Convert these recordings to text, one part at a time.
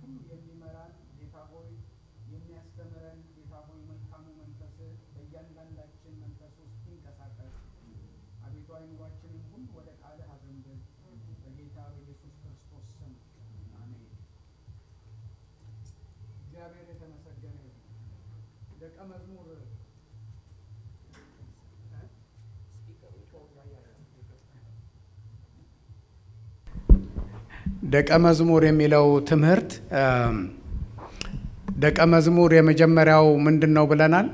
ሁሉ የሚመራን ጌታ ሆይ የሚያስተምረን ጌታ ሆይ መልካሙ መንፈስ በእያንዳንዳችን መንፈስ ውስጥ ይንቀሳቀስ። አቤቱ አይምሯችንን ሁሉ ወደ ቃልህ አዘንብል። በጌታ በኢየሱስ ክርስቶስ ስም አሜን። እግዚአብሔር የተመሰገነ ይሁን። ደቀ መዝሙር ደቀ መዝሙር የሚለው ትምህርት ደቀ መዝሙር የመጀመሪያው ምንድን ነው ብለናል?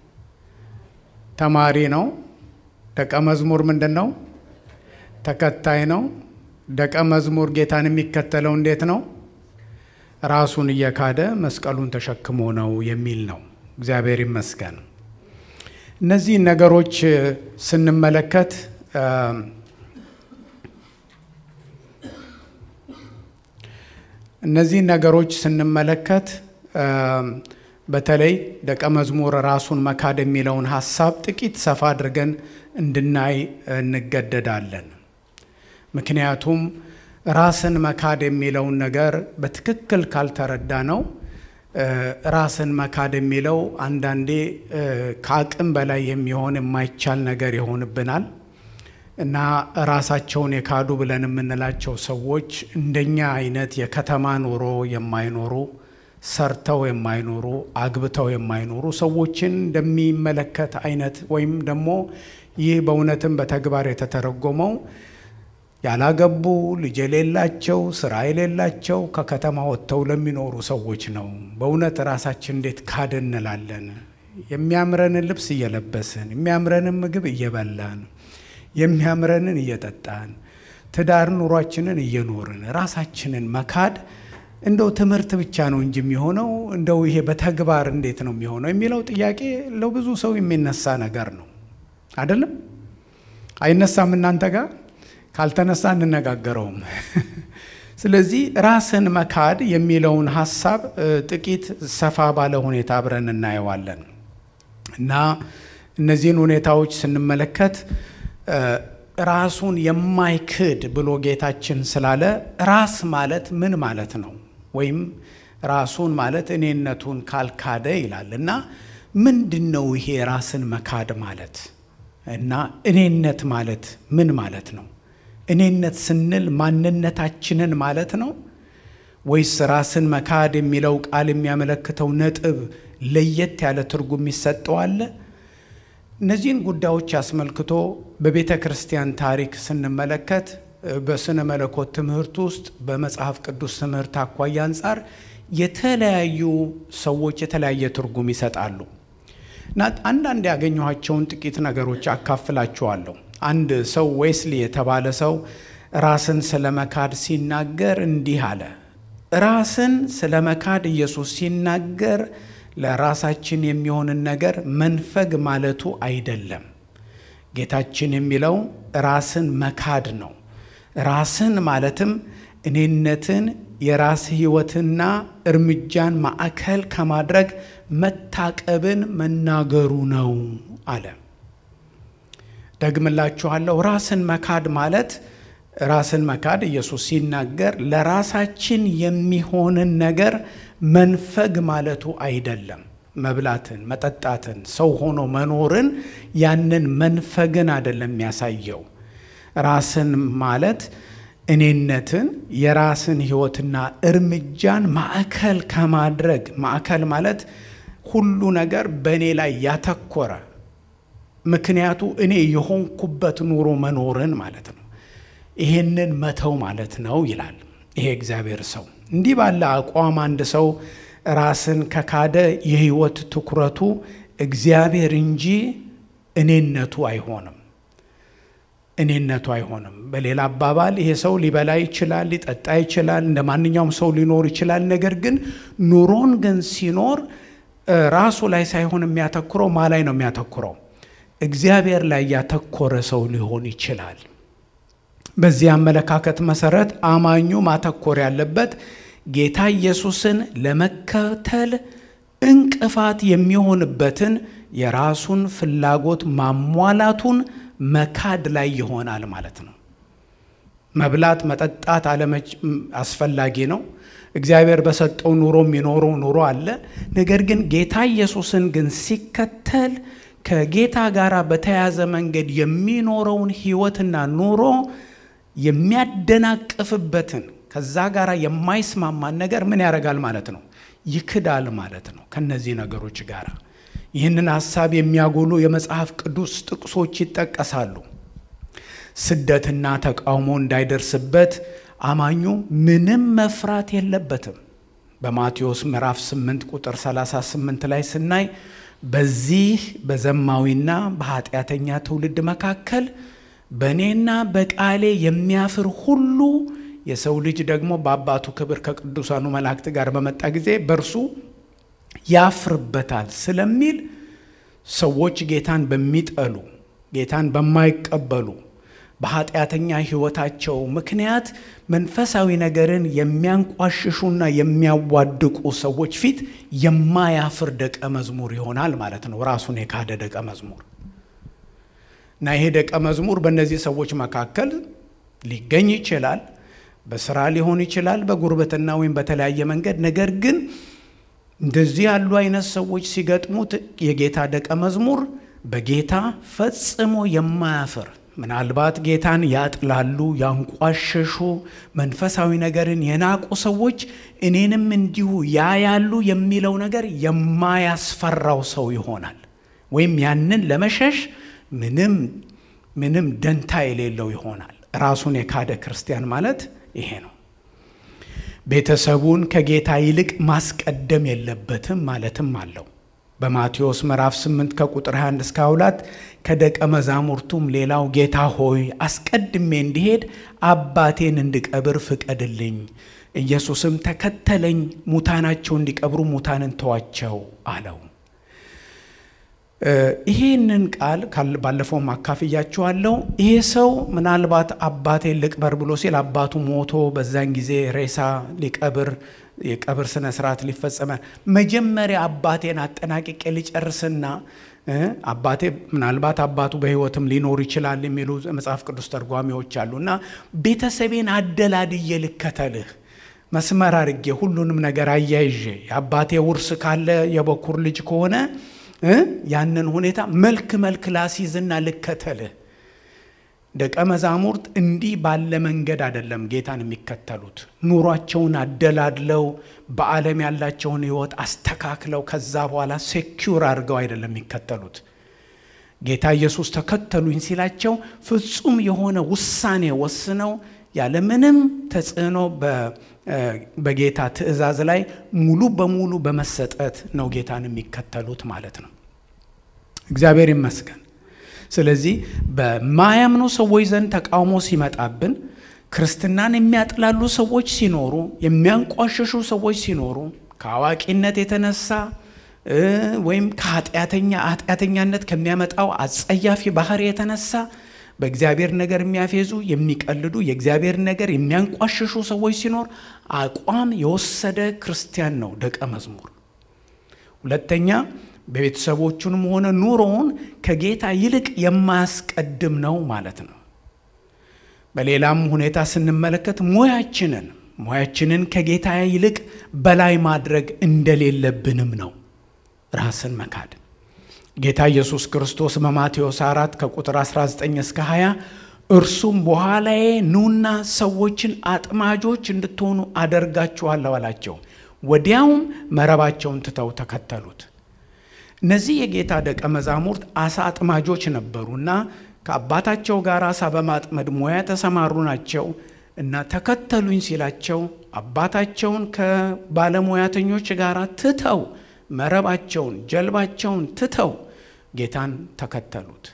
ተማሪ ነው። ደቀ መዝሙር ምንድን ነው? ተከታይ ነው። ደቀ መዝሙር ጌታን የሚከተለው እንዴት ነው? ራሱን እየካደ መስቀሉን ተሸክሞ ነው የሚል ነው። እግዚአብሔር ይመስገን። እነዚህ ነገሮች ስንመለከት እነዚህ ነገሮች ስንመለከት በተለይ ደቀ መዝሙር ራሱን መካድ የሚለውን ሀሳብ ጥቂት ሰፋ አድርገን እንድናይ እንገደዳለን። ምክንያቱም ራስን መካድ የሚለውን ነገር በትክክል ካልተረዳ ነው ራስን መካድ የሚለው አንዳንዴ ከአቅም በላይ የሚሆን የማይቻል ነገር ይሆንብናል እና ራሳቸውን የካዱ ብለን የምንላቸው ሰዎች እንደኛ አይነት የከተማ ኑሮ የማይኖሩ ሰርተው የማይኖሩ አግብተው የማይኖሩ ሰዎችን እንደሚመለከት አይነት ወይም ደግሞ ይህ በእውነትም በተግባር የተተረጎመው ያላገቡ ልጅ የሌላቸው ስራ የሌላቸው ከከተማ ወጥተው ለሚኖሩ ሰዎች ነው። በእውነት ራሳችን እንዴት ካድ እንላለን? የሚያምረንን ልብስ እየለበስን የሚያምረንን ምግብ እየበላን የሚያምረንን እየጠጣን ትዳር ኑሯችንን እየኖርን ራሳችንን መካድ እንደው ትምህርት ብቻ ነው እንጂ የሚሆነው እንደው ይሄ በተግባር እንዴት ነው የሚሆነው የሚለው ጥያቄ ለብዙ ሰው የሚነሳ ነገር ነው። አይደለም? አይነሳም? እናንተ ጋር ካልተነሳ እንነጋገረውም። ስለዚህ ራስን መካድ የሚለውን ሀሳብ ጥቂት ሰፋ ባለ ሁኔታ አብረን እናየዋለን እና እነዚህን ሁኔታዎች ስንመለከት ራሱን የማይክድ ብሎ ጌታችን ስላለ ራስ ማለት ምን ማለት ነው? ወይም ራሱን ማለት እኔነቱን ካልካደ ይላል እና ምንድን ነው ይሄ ራስን መካድ ማለት እና እኔነት ማለት ምን ማለት ነው? እኔነት ስንል ማንነታችንን ማለት ነው ወይስ ራስን መካድ የሚለው ቃል የሚያመለክተው ነጥብ ለየት ያለ ትርጉም ይሰጠዋል? እነዚህን ጉዳዮች አስመልክቶ በቤተ ክርስቲያን ታሪክ ስንመለከት በስነ መለኮት ትምህርት ውስጥ በመጽሐፍ ቅዱስ ትምህርት አኳያ አንጻር የተለያዩ ሰዎች የተለያየ ትርጉም ይሰጣሉ እና አንዳንድ ያገኘኋቸውን ጥቂት ነገሮች አካፍላችኋለሁ። አንድ ሰው ዌስሊ የተባለ ሰው ራስን ስለ መካድ ሲናገር እንዲህ አለ። ራስን ስለ መካድ ኢየሱስ ሲናገር ለራሳችን የሚሆንን ነገር መንፈግ ማለቱ አይደለም። ጌታችን የሚለው ራስን መካድ ነው። ራስን ማለትም እኔነትን፣ የራስ ሕይወትና እርምጃን ማዕከል ከማድረግ መታቀብን መናገሩ ነው አለ። ደግምላችኋለሁ። ራስን መካድ ማለት ራስን መካድ ኢየሱስ ሲናገር ለራሳችን የሚሆንን ነገር መንፈግ ማለቱ አይደለም። መብላትን፣ መጠጣትን፣ ሰው ሆኖ መኖርን ያንን መንፈግን አይደለም የሚያሳየው። ራስን ማለት እኔነትን፣ የራስን ሕይወትና እርምጃን ማዕከል ከማድረግ ማዕከል ማለት ሁሉ ነገር በእኔ ላይ ያተኮረ ምክንያቱ እኔ የሆንኩበት ኑሮ መኖርን ማለት ነው። ይሄንን መተው ማለት ነው ይላል ይሄ እግዚአብሔር ሰው። እንዲህ ባለ አቋም አንድ ሰው ራስን ከካደ የህይወት ትኩረቱ እግዚአብሔር እንጂ እኔነቱ አይሆንም። እኔነቱ አይሆንም። በሌላ አባባል ይሄ ሰው ሊበላ ይችላል፣ ሊጠጣ ይችላል፣ እንደ ማንኛውም ሰው ሊኖር ይችላል። ነገር ግን ኑሮን ግን ሲኖር ራሱ ላይ ሳይሆን የሚያተኩረው ማ ላይ ነው የሚያተኩረው? እግዚአብሔር ላይ ያተኮረ ሰው ሊሆን ይችላል። በዚህ አመለካከት መሰረት አማኙ ማተኮር ያለበት ጌታ ኢየሱስን ለመከተል እንቅፋት የሚሆንበትን የራሱን ፍላጎት ማሟላቱን መካድ ላይ ይሆናል ማለት ነው። መብላት መጠጣት አስፈላጊ ነው። እግዚአብሔር በሰጠው ኑሮ የሚኖረው ኑሮ አለ። ነገር ግን ጌታ ኢየሱስን ግን ሲከተል ከጌታ ጋር በተያያዘ መንገድ የሚኖረውን ሕይወትና ኑሮ የሚያደናቅፍበትን ከዛ ጋር የማይስማማን ነገር ምን ያደርጋል ማለት ነው? ይክዳል ማለት ነው። ከነዚህ ነገሮች ጋር ይህንን ሀሳብ የሚያጎሉ የመጽሐፍ ቅዱስ ጥቅሶች ይጠቀሳሉ። ስደትና ተቃውሞ እንዳይደርስበት አማኙ ምንም መፍራት የለበትም። በማቴዎስ ምዕራፍ 8 ቁጥር 38 ላይ ስናይ በዚህ በዘማዊና በኃጢአተኛ ትውልድ መካከል በእኔና በቃሌ የሚያፍር ሁሉ የሰው ልጅ ደግሞ በአባቱ ክብር ከቅዱሳኑ መላእክት ጋር በመጣ ጊዜ በእርሱ ያፍርበታል ስለሚል ሰዎች ጌታን በሚጠሉ ጌታን በማይቀበሉ በኃጢአተኛ ሕይወታቸው ምክንያት መንፈሳዊ ነገርን የሚያንቋሽሹና የሚያዋድቁ ሰዎች ፊት የማያፍር ደቀ መዝሙር ይሆናል ማለት ነው። ራሱን የካደ ደቀ መዝሙር እና ይሄ ደቀ መዝሙር በእነዚህ ሰዎች መካከል ሊገኝ ይችላል። በስራ ሊሆን ይችላል፣ በጉርብትና ወይም በተለያየ መንገድ። ነገር ግን እንደዚህ ያሉ አይነት ሰዎች ሲገጥሙት የጌታ ደቀ መዝሙር በጌታ ፈጽሞ የማያፍር ምናልባት ጌታን ያጥላሉ፣ ያንቋሸሹ፣ መንፈሳዊ ነገርን የናቁ ሰዎች እኔንም እንዲሁ ያያሉ የሚለው ነገር የማያስፈራው ሰው ይሆናል። ወይም ያንን ለመሸሽ ምንም ምንም ደንታ የሌለው ይሆናል። ራሱን የካደ ክርስቲያን ማለት ይሄ ነው። ቤተሰቡን ከጌታ ይልቅ ማስቀደም የለበትም ማለትም አለው። በማቴዎስ ምዕራፍ 8 ከቁጥር 21 እስከ 2 ከደቀ መዛሙርቱም ሌላው ጌታ ሆይ አስቀድሜ እንዲሄድ አባቴን እንድቀብር ፍቀድልኝ። ኢየሱስም ተከተለኝ፣ ሙታናቸው እንዲቀብሩ ሙታንን ተዋቸው አለው። ይህንን ቃል ባለፈውም አካፍያችኋለሁ። ይሄ ሰው ምናልባት አባቴን ልቅበር ብሎ ሲል አባቱ ሞቶ በዛን ጊዜ ሬሳ ሊቀብር የቀብር ስነ ስርዓት ሊፈጸመ መጀመሪያ አባቴን አጠናቅቄ ሊጨርስና አባቴ ምናልባት አባቱ በሕይወትም ሊኖር ይችላል የሚሉ መጽሐፍ ቅዱስ ተርጓሚዎች አሉ እና ቤተሰቤን አደላድዬ ልከተልህ መስመር አድርጌ ሁሉንም ነገር አያይዤ የአባቴ ውርስ ካለ የበኩር ልጅ ከሆነ ያንን ሁኔታ መልክ መልክ ላሲዝና ልከተልህ። ደቀ መዛሙርት እንዲህ ባለ መንገድ አይደለም ጌታን የሚከተሉት። ኑሯቸውን አደላድለው በዓለም ያላቸውን ሕይወት አስተካክለው ከዛ በኋላ ሴኪውር አድርገው አይደለም የሚከተሉት። ጌታ ኢየሱስ ተከተሉኝ ሲላቸው ፍጹም የሆነ ውሳኔ ወስነው ያለምንም ተጽዕኖ በጌታ ትእዛዝ ላይ ሙሉ በሙሉ በመሰጠት ነው ጌታን የሚከተሉት ማለት ነው። እግዚአብሔር ይመስገን። ስለዚህ በማያምኑ ሰዎች ዘንድ ተቃውሞ ሲመጣብን፣ ክርስትናን የሚያጥላሉ ሰዎች ሲኖሩ፣ የሚያንቋሸሹ ሰዎች ሲኖሩ ከአዋቂነት የተነሳ ወይም ከኃጢአተኛ ኃጢአተኛነት ከሚያመጣው አጸያፊ ባህሪ የተነሳ በእግዚአብሔር ነገር የሚያፌዙ የሚቀልዱ የእግዚአብሔር ነገር የሚያንቋሽሹ ሰዎች ሲኖር አቋም የወሰደ ክርስቲያን ነው ደቀ መዝሙር። ሁለተኛ በቤተሰቦቹንም ሆነ ኑሮውን ከጌታ ይልቅ የማያስቀድም ነው ማለት ነው። በሌላም ሁኔታ ስንመለከት ሙያችንን ሙያችንን ከጌታ ይልቅ በላይ ማድረግ እንደሌለብንም ነው ራስን መካድ ጌታ ኢየሱስ ክርስቶስ በማቴዎስ 4 ከቁጥር 19 እስከ 20 እርሱም በኋላዬ ኑና ሰዎችን አጥማጆች እንድትሆኑ አደርጋችኋለሁ አላቸው። ወዲያውም መረባቸውን ትተው ተከተሉት። እነዚህ የጌታ ደቀ መዛሙርት አሳ አጥማጆች ነበሩና ከአባታቸው ጋር አሳ በማጥመድ ሙያ የተሰማሩ ናቸው እና ተከተሉኝ ሲላቸው አባታቸውን ከባለሙያተኞች ጋር ትተው መረባቸውን ጀልባቸውን ትተው ጌታን ተከተሉት።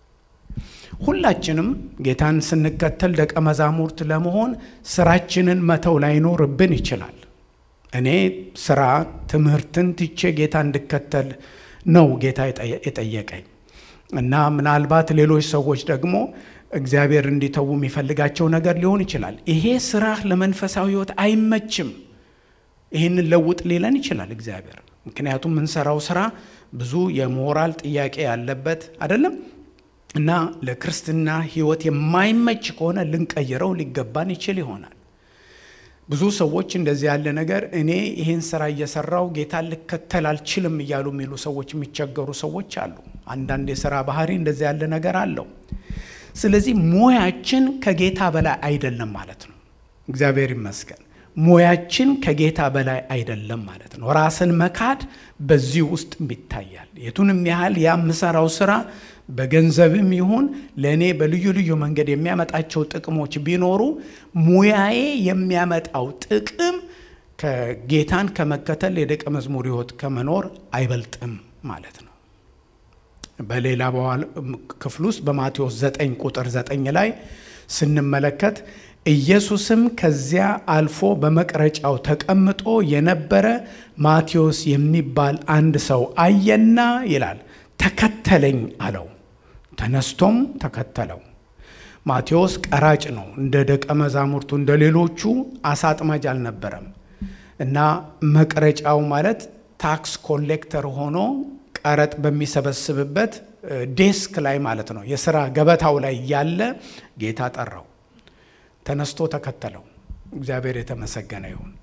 ሁላችንም ጌታን ስንከተል ደቀ መዛሙርት ለመሆን ስራችንን መተው ላይኖርብን ይችላል። እኔ ስራ ትምህርትን ትቼ ጌታ እንድከተል ነው ጌታ የጠየቀኝ እና ምናልባት ሌሎች ሰዎች ደግሞ እግዚአብሔር እንዲተዉ የሚፈልጋቸው ነገር ሊሆን ይችላል። ይሄ ስራ ለመንፈሳዊ ሕይወት አይመችም፣ ይህንን ለውጥ ሊለን ይችላል እግዚአብሔር ምክንያቱም የምንሰራው ስራ ብዙ የሞራል ጥያቄ ያለበት አይደለም። እና ለክርስትና ሕይወት የማይመች ከሆነ ልንቀይረው ሊገባን ይችል ይሆናል። ብዙ ሰዎች እንደዚህ ያለ ነገር እኔ ይህን ስራ እየሰራው ጌታን ልከተል አልችልም እያሉ የሚሉ ሰዎች የሚቸገሩ ሰዎች አሉ። አንዳንድ የስራ ባህሪ እንደዚህ ያለ ነገር አለው። ስለዚህ ሙያችን ከጌታ በላይ አይደለም ማለት ነው። እግዚአብሔር ይመስገን። ሙያችን ከጌታ በላይ አይደለም ማለት ነው። ራስን መካድ በዚህ ውስጥ ይታያል። የቱንም ያህል የምሰራው ስራ በገንዘብም ይሁን ለእኔ በልዩ ልዩ መንገድ የሚያመጣቸው ጥቅሞች ቢኖሩ ሙያዬ የሚያመጣው ጥቅም ከጌታን ከመከተል የደቀ መዝሙር ሕይወት ከመኖር አይበልጥም ማለት ነው። በሌላ ክፍል ውስጥ በማቴዎስ 9 ቁጥር 9 ላይ ስንመለከት ኢየሱስም ከዚያ አልፎ በመቅረጫው ተቀምጦ የነበረ ማቴዎስ የሚባል አንድ ሰው አየና ይላል ተከተለኝ አለው። ተነስቶም ተከተለው። ማቴዎስ ቀራጭ ነው። እንደ ደቀ መዛሙርቱ እንደ ሌሎቹ አሳ አጥማጅ አልነበረም እና መቅረጫው ማለት ታክስ ኮሌክተር ሆኖ ቀረጥ በሚሰበስብበት ዴስክ ላይ ማለት ነው። የስራ ገበታው ላይ ያለ ጌታ ጠራው። ተነስቶ ተከተለው። እግዚአብሔር የተመሰገነ ይሁን።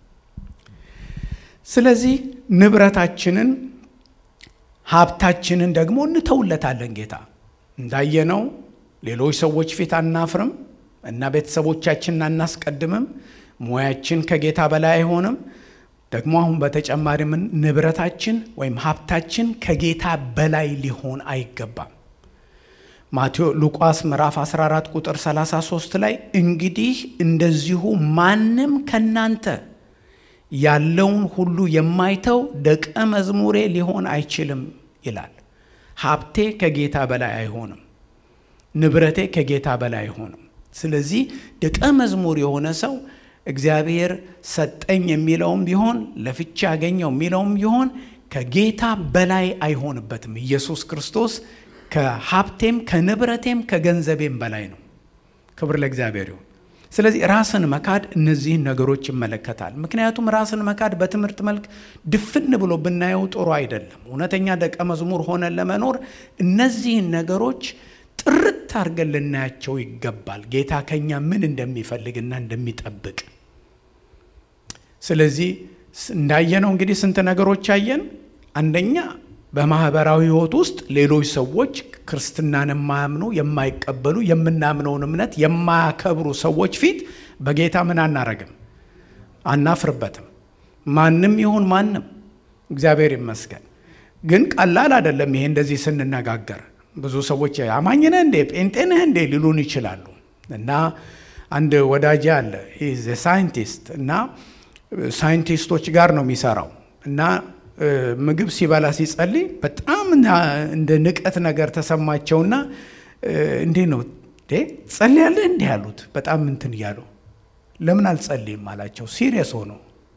ስለዚህ ንብረታችንን ሀብታችንን ደግሞ እንተውለታለን። ጌታ እንዳየነው ሌሎች ሰዎች ፊት አናፍርም እና ቤተሰቦቻችንን አናስቀድምም። ሙያችን ከጌታ በላይ አይሆንም። ደግሞ አሁን በተጨማሪ ምን ንብረታችን ወይም ሀብታችን ከጌታ በላይ ሊሆን አይገባም። ማቴዎ ሉቃስ ምዕራፍ 14 ቁጥር 33 ላይ እንግዲህ እንደዚሁ ማንም ከናንተ ያለውን ሁሉ የማይተው ደቀ መዝሙሬ ሊሆን አይችልም ይላል። ሀብቴ ከጌታ በላይ አይሆንም። ንብረቴ ከጌታ በላይ አይሆንም። ስለዚህ ደቀ መዝሙር የሆነ ሰው እግዚአብሔር ሰጠኝ የሚለውም ቢሆን ለፍቻ ያገኘው የሚለውም ቢሆን ከጌታ በላይ አይሆንበትም። ኢየሱስ ክርስቶስ ከሀብቴም ከንብረቴም ከገንዘቤም በላይ ነው። ክብር ለእግዚአብሔር ይሁን። ስለዚህ ራስን መካድ እነዚህን ነገሮች ይመለከታል። ምክንያቱም ራስን መካድ በትምህርት መልክ ድፍን ብሎ ብናየው ጥሩ አይደለም። እውነተኛ ደቀ መዝሙር ሆነን ለመኖር እነዚህን ነገሮች ጥርት አድርገን ልናያቸው ይገባል። ጌታ ከኛ ምን እንደሚፈልግና እንደሚጠብቅ። ስለዚህ እንዳየነው እንግዲህ ስንት ነገሮች አየን። አንደኛ በማህበራዊ ሕይወት ውስጥ ሌሎች ሰዎች ክርስትናን የማያምኑ የማይቀበሉ የምናምነውን እምነት የማያከብሩ ሰዎች ፊት በጌታ ምን አናረግም፣ አናፍርበትም። ማንም ይሁን ማንም እግዚአብሔር ይመስገን። ግን ቀላል አይደለም። ይሄ እንደዚህ ስንነጋገር ብዙ ሰዎች አማኝ ነህ እንዴ ጴንጤ ነህ እንዴ ሊሉን ይችላሉ። እና አንድ ወዳጅ አለ ሳይንቲስት እና ሳይንቲስቶች ጋር ነው የሚሰራው እና ምግብ ሲበላ ሲጸልይ በጣም እንደ ንቀት ነገር ተሰማቸውና እንዴ ነው ጸልያለህ እንዲህ ያሉት በጣም እንትን እያሉ ለምን አልጸልይም አላቸው ሲሪየስ ሆኖ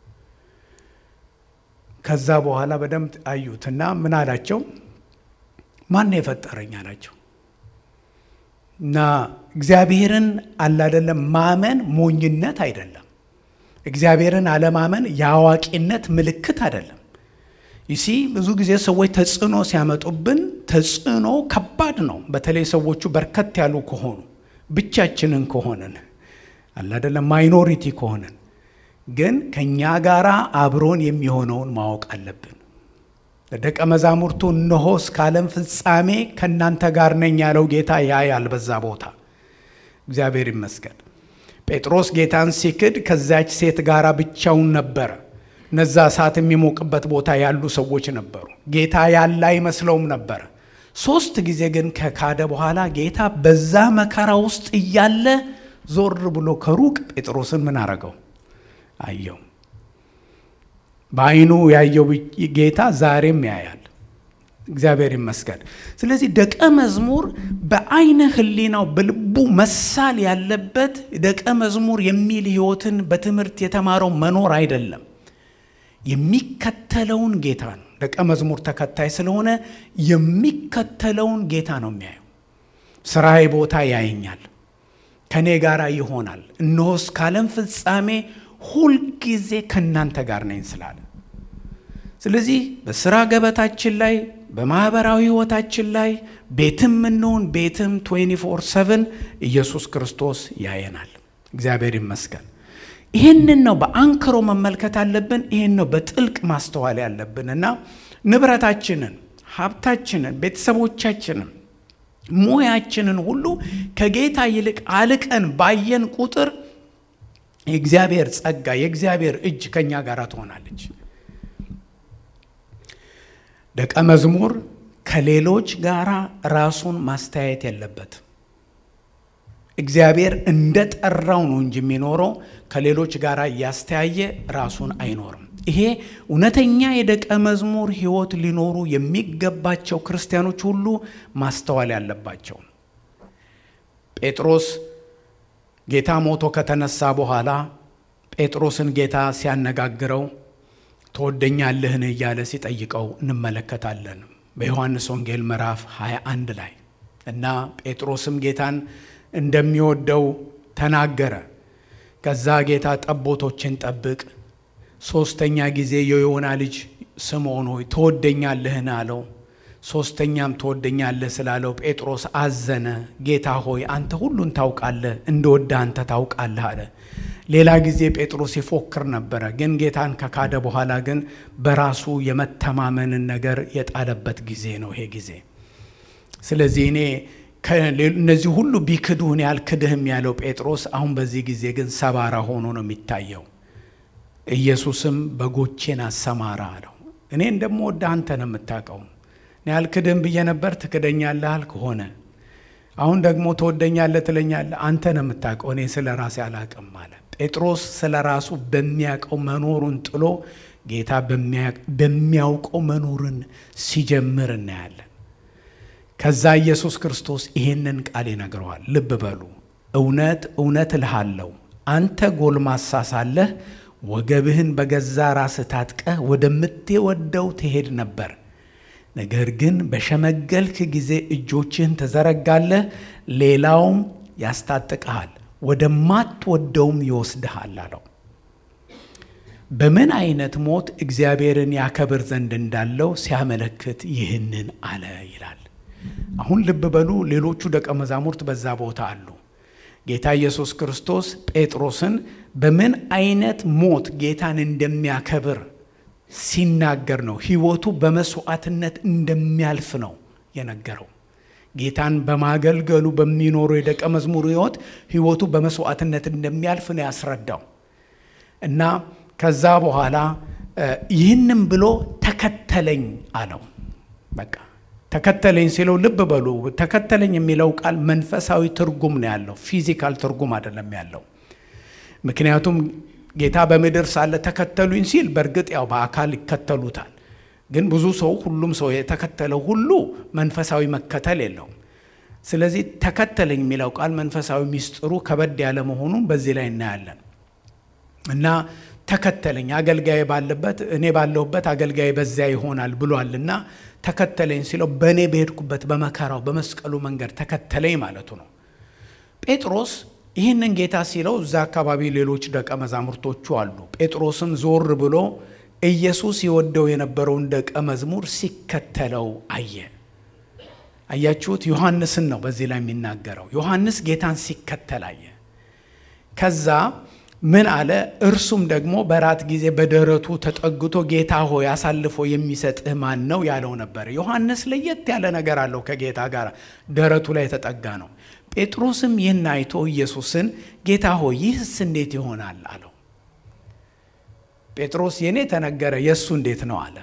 ከዛ በኋላ በደንብ አዩትና ምን አላቸው ማን የፈጠረኝ አላቸው እና እግዚአብሔርን አላደለም ማመን ሞኝነት አይደለም እግዚአብሔርን አለማመን የአዋቂነት ምልክት አይደለም ይሲ ብዙ ጊዜ ሰዎች ተጽዕኖ ሲያመጡብን ተጽዕኖ ከባድ ነው። በተለይ ሰዎቹ በርከት ያሉ ከሆኑ ብቻችንን ከሆንን አላደለም ማይኖሪቲ ከሆንን ግን ከእኛ ጋር አብሮን የሚሆነውን ማወቅ አለብን። ለደቀ መዛሙርቱ እነሆ እስከ ዓለም ፍጻሜ ከእናንተ ጋር ነኝ ያለው ጌታ ያያል በዛ ቦታ። እግዚአብሔር ይመስገን። ጴጥሮስ ጌታን ሲክድ ከዚያች ሴት ጋር ብቻውን ነበረ። እነዛ እሳት የሚሞቅበት ቦታ ያሉ ሰዎች ነበሩ። ጌታ ያለ አይመስለውም ነበረ። ሶስት ጊዜ ግን ከካደ በኋላ ጌታ በዛ መከራ ውስጥ እያለ ዞር ብሎ ከሩቅ ጴጥሮስን ምን አረገው? አየው። በዓይኑ ያየው ጌታ ዛሬም ያያል። እግዚአብሔር ይመስገን። ስለዚህ ደቀ መዝሙር በዓይነ ሕሊናው በልቡ መሳል ያለበት ደቀ መዝሙር የሚል ሕይወትን በትምህርት የተማረው መኖር አይደለም የሚከተለውን ጌታ ነው። ደቀ መዝሙር ተከታይ ስለሆነ የሚከተለውን ጌታ ነው የሚያየው። ስራዬ ቦታ ያየኛል፣ ከእኔ ጋር ይሆናል፣ እነሆ እስከ ዓለም ፍጻሜ ሁልጊዜ ከእናንተ ጋር ነኝ ስላለ። ስለዚህ በስራ ገበታችን ላይ በማኅበራዊ ሕይወታችን ላይ ቤትም እንሆን ቤትም 24 7 ኢየሱስ ክርስቶስ ያየናል። እግዚአብሔር ይመስገን። ይህንን ነው በአንክሮ መመልከት አለብን። ይህን ነው በጥልቅ ማስተዋል ያለብን እና ንብረታችንን፣ ሀብታችንን፣ ቤተሰቦቻችንን፣ ሙያችንን ሁሉ ከጌታ ይልቅ አልቀን ባየን ቁጥር የእግዚአብሔር ጸጋ የእግዚአብሔር እጅ ከእኛ ጋር ትሆናለች። ደቀ መዝሙር ከሌሎች ጋር ራሱን ማስተያየት የለበት። እግዚአብሔር እንደ ጠራው ነው እንጂ የሚኖረው ከሌሎች ጋር እያስተያየ ራሱን አይኖርም። ይሄ እውነተኛ የደቀ መዝሙር ሕይወት ሊኖሩ የሚገባቸው ክርስቲያኖች ሁሉ ማስተዋል ያለባቸው። ጴጥሮስ ጌታ ሞቶ ከተነሳ በኋላ ጴጥሮስን ጌታ ሲያነጋግረው ትወደኛለህን እያለ ሲጠይቀው እንመለከታለን በዮሐንስ ወንጌል ምዕራፍ 21 ላይ እና ጴጥሮስም ጌታን እንደሚወደው ተናገረ። ከዛ ጌታ ጠቦቶችን ጠብቅ፣ ሶስተኛ ጊዜ የዮና ልጅ ስምዖን ሆይ ትወደኛለህን አለው። ሶስተኛም ትወደኛለህ ስላለው ጴጥሮስ አዘነ። ጌታ ሆይ አንተ ሁሉን ታውቃለህ፣ እንደወደ አንተ ታውቃለህ አለ። ሌላ ጊዜ ጴጥሮስ ይፎክር ነበረ፣ ግን ጌታን ከካደ በኋላ ግን በራሱ የመተማመንን ነገር የጣለበት ጊዜ ነው ይሄ ጊዜ። ስለዚህ እኔ እነዚህ ሁሉ ቢክዱህን ያልክድህም ያለው ጴጥሮስ አሁን በዚህ ጊዜ ግን ሰባራ ሆኖ ነው የሚታየው። ኢየሱስም በጎቼን አሰማራ አለው። እኔ እንደምወድህ አንተ ነው የምታውቀው። እኔ አልክድህም ብዬ ነበር፣ ትክደኛለህ አልክ፣ ሆነ። አሁን ደግሞ ትወደኛለህ ትለኛለህ፣ አንተ ነው የምታውቀው፣ እኔ ስለ ራሴ አላውቅም አለ። ጴጥሮስ ስለ ራሱ በሚያውቀው መኖሩን ጥሎ ጌታ በሚያውቀው መኖርን ሲጀምር እናያለን። ከዛ ኢየሱስ ክርስቶስ ይሄንን ቃል ይነግረዋል። ልብ በሉ። እውነት እውነት እልሃለሁ አንተ ጎልማሳ ሳለህ ወገብህን በገዛ ራስህ ታጥቀህ ወደምትወደው ትሄድ ነበር። ነገር ግን በሸመገልክ ጊዜ እጆችህን ትዘረጋለህ፣ ሌላውም ያስታጥቅሃል፣ ወደማትወደውም ይወስድሃል አለው። በምን አይነት ሞት እግዚአብሔርን ያከብር ዘንድ እንዳለው ሲያመለክት ይህንን አለ ይላል። አሁን ልብ በሉ። ሌሎቹ ደቀ መዛሙርት በዛ ቦታ አሉ። ጌታ ኢየሱስ ክርስቶስ ጴጥሮስን በምን አይነት ሞት ጌታን እንደሚያከብር ሲናገር ነው። ሕይወቱ በመስዋዕትነት እንደሚያልፍ ነው የነገረው። ጌታን በማገልገሉ በሚኖረው የደቀ መዝሙር ሕይወት ሕይወቱ በመስዋዕትነት እንደሚያልፍ ነው ያስረዳው እና ከዛ በኋላ ይህንም ብሎ ተከተለኝ አለው። በቃ ተከተለኝ ሲለው ልብ በሉ፣ ተከተለኝ የሚለው ቃል መንፈሳዊ ትርጉም ነው ያለው፣ ፊዚካል ትርጉም አይደለም ያለው። ምክንያቱም ጌታ በምድር ሳለ ተከተሉኝ ሲል በእርግጥ ያው በአካል ይከተሉታል። ግን ብዙ ሰው ሁሉም ሰው የተከተለው ሁሉ መንፈሳዊ መከተል የለውም። ስለዚህ ተከተለኝ የሚለው ቃል መንፈሳዊ ሚስጥሩ ከበድ ያለ መሆኑን በዚህ ላይ እናያለን እና ተከተለኝ አገልጋይ ባለበት እኔ ባለሁበት አገልጋይ በዚያ ይሆናል ብሏልና ተከተለኝ ሲለው በእኔ በሄድኩበት በመከራው በመስቀሉ መንገድ ተከተለኝ ማለቱ ነው። ጴጥሮስ ይህንን ጌታ ሲለው እዛ አካባቢ ሌሎች ደቀ መዛሙርቶቹ አሉ። ጴጥሮስም ዞር ብሎ ኢየሱስ የወደው የነበረውን ደቀ መዝሙር ሲከተለው አየ። አያችሁት? ዮሐንስን ነው በዚህ ላይ የሚናገረው። ዮሐንስ ጌታን ሲከተል አየ። ከዛ ምን አለ? እርሱም ደግሞ በራት ጊዜ በደረቱ ተጠግቶ ጌታ ሆይ አሳልፎ የሚሰጥህ ማን ነው ያለው ነበር። ዮሐንስ ለየት ያለ ነገር አለው ከጌታ ጋር ደረቱ ላይ የተጠጋ ነው። ጴጥሮስም ይህን አይቶ ኢየሱስን ጌታ ሆይ ይህስ እንዴት ይሆናል አለው። ጴጥሮስ የኔ ተነገረ የእሱ እንዴት ነው አለ።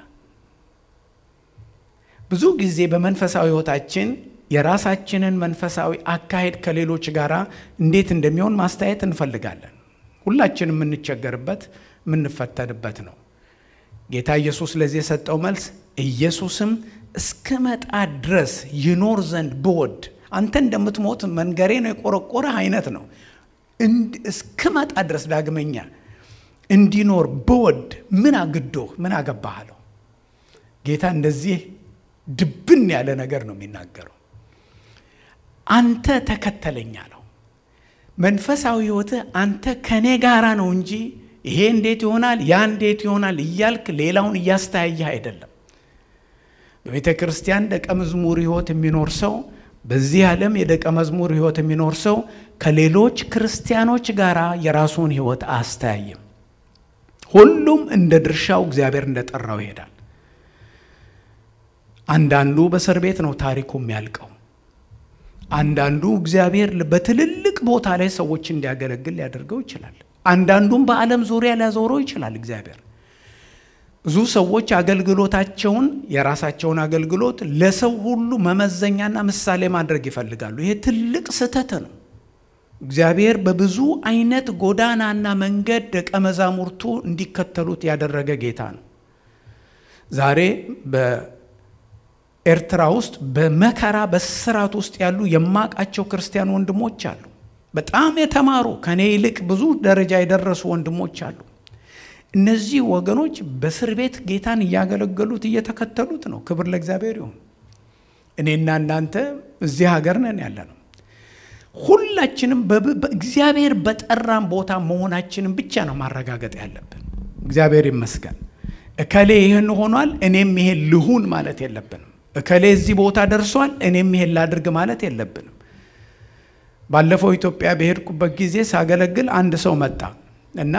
ብዙ ጊዜ በመንፈሳዊ ሕይወታችን የራሳችንን መንፈሳዊ አካሄድ ከሌሎች ጋር እንዴት እንደሚሆን ማስተያየት እንፈልጋለን። ሁላችን የምንቸገርበት የምንፈተንበት ነው። ጌታ ኢየሱስ ለዚህ የሰጠው መልስ ኢየሱስም እስክመጣ ድረስ ይኖር ዘንድ ብወድ አንተ እንደምትሞት መንገሬ ነው የቆረቆረህ አይነት ነው። እስክመጣ ድረስ ዳግመኛ እንዲኖር ብወድ ምን አግዶህ ምን አገባህ አለው። ጌታ እንደዚህ ድብን ያለ ነገር ነው የሚናገረው። አንተ ተከተለኝ አለው። መንፈሳዊ ሕይወትህ አንተ ከኔ ጋራ ነው እንጂ ይሄ እንዴት ይሆናል ያ እንዴት ይሆናል እያልክ ሌላውን እያስተያየህ አይደለም። በቤተ ክርስቲያን ደቀ መዝሙር ሕይወት የሚኖር ሰው በዚህ ዓለም የደቀ መዝሙር ሕይወት የሚኖር ሰው ከሌሎች ክርስቲያኖች ጋር የራሱን ሕይወት አያስተያይም። ሁሉም እንደ ድርሻው እግዚአብሔር እንደጠራው ይሄዳል። አንዳንዱ በእስር ቤት ነው ታሪኩ የሚያልቀው። አንዳንዱ እግዚአብሔር በትልልቅ ቦታ ላይ ሰዎች እንዲያገለግል ሊያደርገው ይችላል። አንዳንዱም በዓለም ዙሪያ ሊያዞረው ይችላል እግዚአብሔር። ብዙ ሰዎች አገልግሎታቸውን የራሳቸውን አገልግሎት ለሰው ሁሉ መመዘኛና ምሳሌ ማድረግ ይፈልጋሉ። ይሄ ትልቅ ስህተት ነው። እግዚአብሔር በብዙ አይነት ጎዳናና መንገድ ደቀ መዛሙርቱ እንዲከተሉት ያደረገ ጌታ ነው። ዛሬ በኤርትራ ውስጥ በመከራ በስራት ውስጥ ያሉ የማቃቸው ክርስቲያን ወንድሞች አሉ። በጣም የተማሩ ከኔ ይልቅ ብዙ ደረጃ የደረሱ ወንድሞች አሉ። እነዚህ ወገኖች በእስር ቤት ጌታን እያገለገሉት እየተከተሉት ነው። ክብር ለእግዚአብሔር ይሁን። እኔና እናንተ እዚህ ሀገር ነን ያለ ነው። ሁላችንም እግዚአብሔር በጠራን ቦታ መሆናችንን ብቻ ነው ማረጋገጥ ያለብን። እግዚአብሔር ይመስገን። እከሌ ይህን ሆኗል፣ እኔም ይሄን ልሁን ማለት የለብንም። እከሌ እዚህ ቦታ ደርሷል፣ እኔም ይሄን ላድርግ ማለት የለብንም። ባለፈው ኢትዮጵያ በሄድኩበት ጊዜ ሳገለግል አንድ ሰው መጣ እና